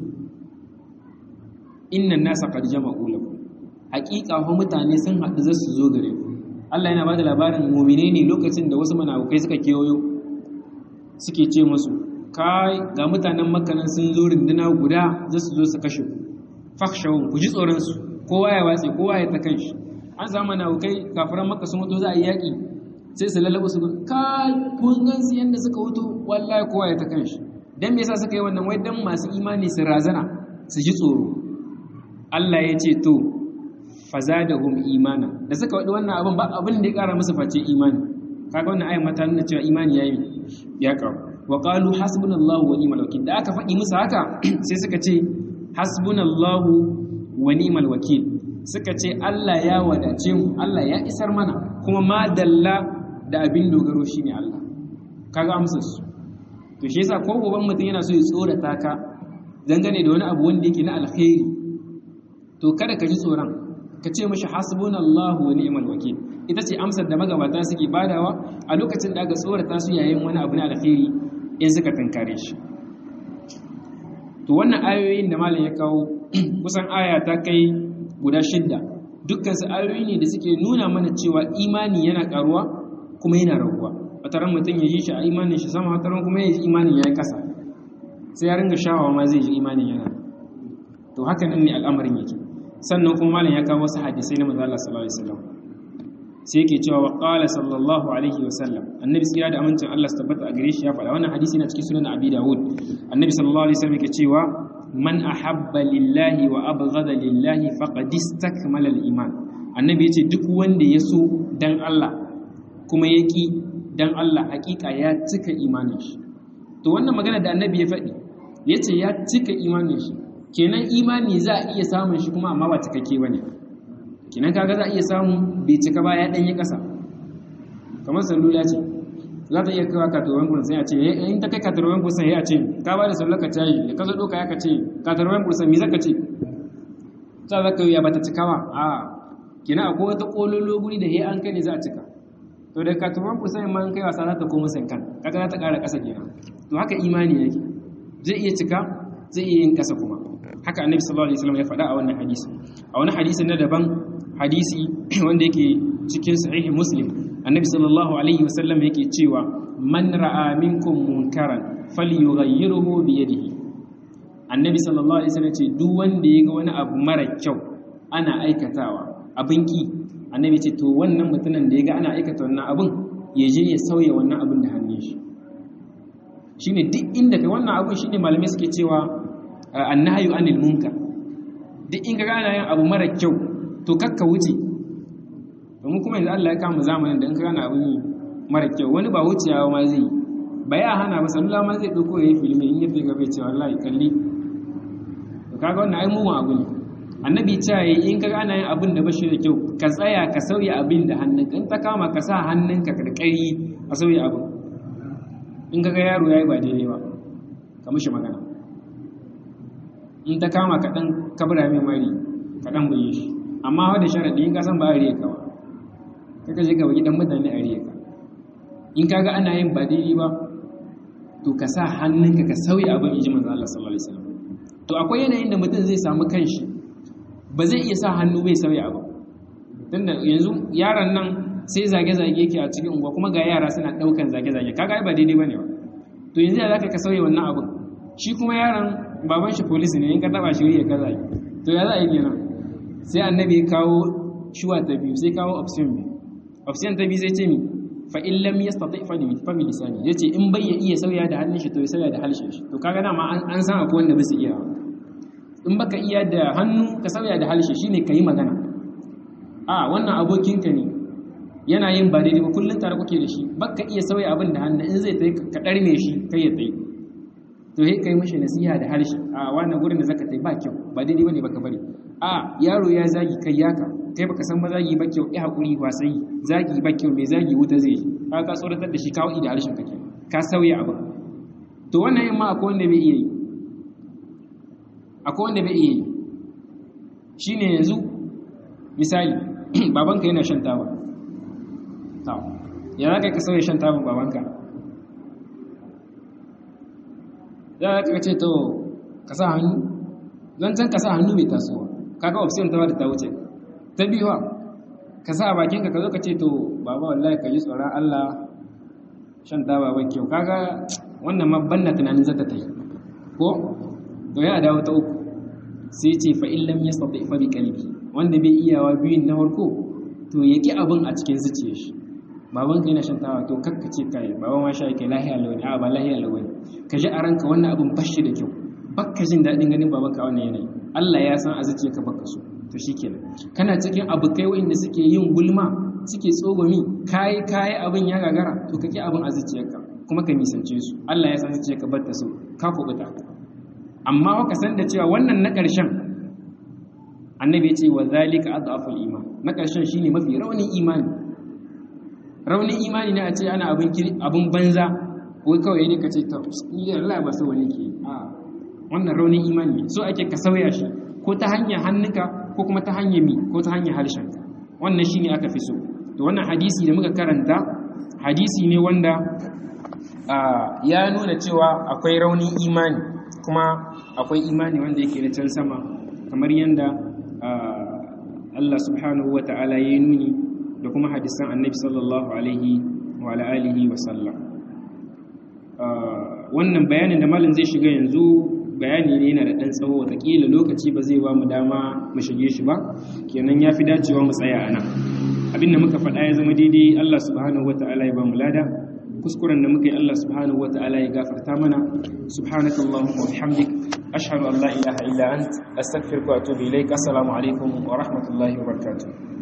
innan nasa qad jama'u lakum haqiqa fa mutane sun haɗu za su zo gare ku Allah yana bada labarin mu'mine ne lokacin da wasu munafukai suka kewayo suke ce musu kai ga mutanen makka nan sun zo rinduna guda za su zo su kashe ku fakhshawun ku ji tsoron su kowa ya watse kowa ya ta kanshi an samu munafukai kafiran makka sun wato za a yi yaƙi sai su lalaba su kai kun gan su yanda suka wuto wallahi kowa ya ta kanshi dan me yasa suka yi wannan wai dan masu imani su razana su ji tsoro Allah ya ce to fazadahum imana da suka wadi wannan abin ba abin da ya kara musu face imani kaga wannan ayin mata nuna cewa imani yayi ya karu wa qalu hasbunallahu wa ni'mal wakeel da aka faɗi musu haka sai suka ce hasbunallahu wa ni'mal wakeel suka ce Allah ya wadace mu Allah ya isar mana kuma ma dalla da abin dogaro shine Allah kaga amsar su to shi yasa ko goban mutum yana so ya tsorata ka dangane da wani abu wanda yake na alkhairi to kada ka ji tsoron ka ce mashi hasbunallahu wa ni'mal wakeel ita ce amsar da magabata suke badawa a lokacin da aka tsorata su yayin wani abu na alkhairi in suka tankare shi to wannan ayoyin da malam ya kawo kusan aya ta kai guda shidda dukkan su ayoyi ne da suke nuna mana cewa imani yana karuwa kuma yana raguwa wataran mutum ya yi shi a imanin shi sama wataran kuma ya yi imanin ya yi kasa sai ya ringa shawawa ma zai ji imanin yana to haka nan ne al'amarin yake sannan kuma malam ya kawo wasu hadisai na manzo Allah sallallahu alaihi wasallam sai yake cewa wa qala sallallahu alaihi wasallam annabi sai da amincin Allah su tabbata a gare shi ya faɗa wannan hadisi yana cikin sunan Abi Dawud annabi sallallahu alaihi wasallam yake cewa man ahabba lillahi wa abghada lillahi faqad istakmala al-iman annabi yace duk wanda ya so dan Allah kuma yaki dan Allah hakika ya cika imanin shi to wannan magana da annabi ya faɗi yace ya cika imanin shi kenan imani za a iya samun shi kuma amma ba cikakke bane kenan kaga za a iya samu bai cika ba ya dan yi kasa kamar salula ce za ta iya kawo katarwan kursan ya ce in ta kai katarwan kursan ya ce ka ba da sallar ka cayi da ka zo doka ya ka ce katarwan kursan me zaka ce za za ka yi ya bata cika ba a kenan akwai wata kololo guri da he an kai ne za a cika to da katarwan kursan ma an kai wasa za ta koma sankan kaga za ta ƙara ƙasa kenan to haka imani yake zai iya cika zai iya yin ƙasa kuma haka annabi sallallahu alaihi wasallam ya faɗa a wannan hadisi a wani hadisi na daban hadisi wanda yake cikin sahih muslim annabi sallallahu alaihi wasallam yake cewa man ra'a minkum munkaran falyughayyirhu bi yadihi annabi sallallahu alaihi wasallam ce duk wanda ya ga wani abu mara kyau ana aikatawa abin ki annabi ce to wannan mutumin da ya ga ana aikata wannan abin ya je ya sauya wannan abin da hannun shi shine duk inda kai wannan abin shine malamai suke cewa annahyu anil munkar duk in ga ana yin abu mara kyau to kakka wuce domin kuma yanzu Allah ya kama zamanin da in ka gana abin yi mara kyau wani ba wuciyawa ma zai ba ya hana ba salula ma zai ɗauko ya yi filmi in yafi gabe cewa wallahi kalli to kaga wannan ai mugun abu ne annabi ta yi in ka ana yin abin da bashi da kyau ka tsaya ka sauya abin da hannunka in ta kama ka sa hannunka karkari a sauya abin in ka ga yaro ya yi ba daidai ba ka mishi magana in ta kama ka ɗan kabura mai mari ka ɗan buye shi amma wadda sharaɗi in ka san ba a riya kawa kaka je ka baki dan mutane a riya ka in kaga ana yin ba daidai ba to ka sa hannunka ka sauya abin iji manzo Allah sallallahu alaihi wasallam to akwai yanayin da mutum zai samu kanshi ba zai iya sa hannu bai sauya abu tunda yanzu yaron nan sai zage-zage yake a cikin unguwa kuma ga yara suna daukan zage-zage kaga ai ba daidai bane ba to yanzu ya zaka ka sauya wannan abin shi kuma yaron baban shi police ne in ka taba shi ya kaza to ya za a yi kenan sai annabi ya kawo shuwa ta biyu sai kawo option biyu option ta biyu sai ce mi fa in lam yastati fa bi fa bi lisani yace in bai ya iya sauya da hannun shi to ya sauya da harshen shi to kaga dama an san akwai wanda ba su iya in baka iya da hannu ka sauya da harshe shine kai magana a wannan abokinka ne yana yin ba daidai ba kullum tare kuke da shi baka iya sauya abin da hannu in zai tayi ka ɗarme shi kai ya tayi to he kai mishi nasiha da harshe a wannan gurin da zaka tayi ba kyau ba daidai bane baka bari a yaro ya zagi kai yaka kai baka san ba zagi ba kyau eh hakuri ba sai zagi ba kyau mai zagi wuta zai ka ka tsoratar da shi kawo da harshen kake ka sauya abu to wannan yamma akwai wanda bai iya yi akwai wanda bai iya yi shine yanzu misali babanka yana shan taba ya za ka sauya shan tabin babanka ya za ka ce to ka sa hannu zan can ka sa hannu mai tasowa kaga option ta wadda ta wuce ta biyuwa ka sa bakinka ka zo ka ce to baba wallahi ka yi tsoron allah shan taba ba kyau kaga wannan ma banna tunanin zata ta yi ko to ya dawo ta uku sai ce fa illam yastati fa bi qalbi wanda bai iyawa biyun na farko to yaki abin a cikin zuciyar shi baban ka yana shan tawa to kakka ce kai baban ma sha yake lahiya lawani a ba lahiya lawani ka ji a ranka wannan abin bashi da kyau bakka jin daɗin ganin baban ka wannan yanayi Allah ya san a zuciyarka baka so to shikenan kana cikin abokai wanda suke yin gulma suke tsogomi kai kai abin ya gagara to kake abin a zuciyarka kuma ka nisance su Allah ya san zuciyarka bar ta so ka kubuta amma ka san da cewa wannan na ƙarshen annabi ya ce wa zalika adhaful iman na ƙarshen shine mafi raunin imani raunin imani ne a ce ana abin abin banza wai kawai ne ka ce ta ni Allah ba so wani ke a wannan raunin imani ne so ake ka sauya shi ko ta hanyar hannunka ko kuma ta hanyar mi ko ta hanyar harshenka wannan shine aka fi so to wannan hadisi da muka karanta hadisi ne wanda ya nuna cewa akwai raunin imani kuma akwai imani wanda yake na can sama kamar yadda Allah subhanahu wa ta'ala ya yi nuni da kuma hadisan annabi sallallahu alaihi wa alihi wa sallam wannan bayanin da malin zai shiga yanzu bayani ne yana da ɗan tsawo watakila lokaci ba zai ba mu dama mu shige shi ba kenan ya fi dacewa mu tsaya a nan abinda muka faɗa ya zama daidai Allah subhanahu wa ta'ala ya ba mu lada kuskuren da muka yi Allah subhanahu wa ta'ala ya gafarta mana subhanakallahumma wa bihamdik ashhadu an la ilaha illa ant astaghfiruka wa atubu ilaik assalamu alaikum wa rahmatullahi wa barakatuh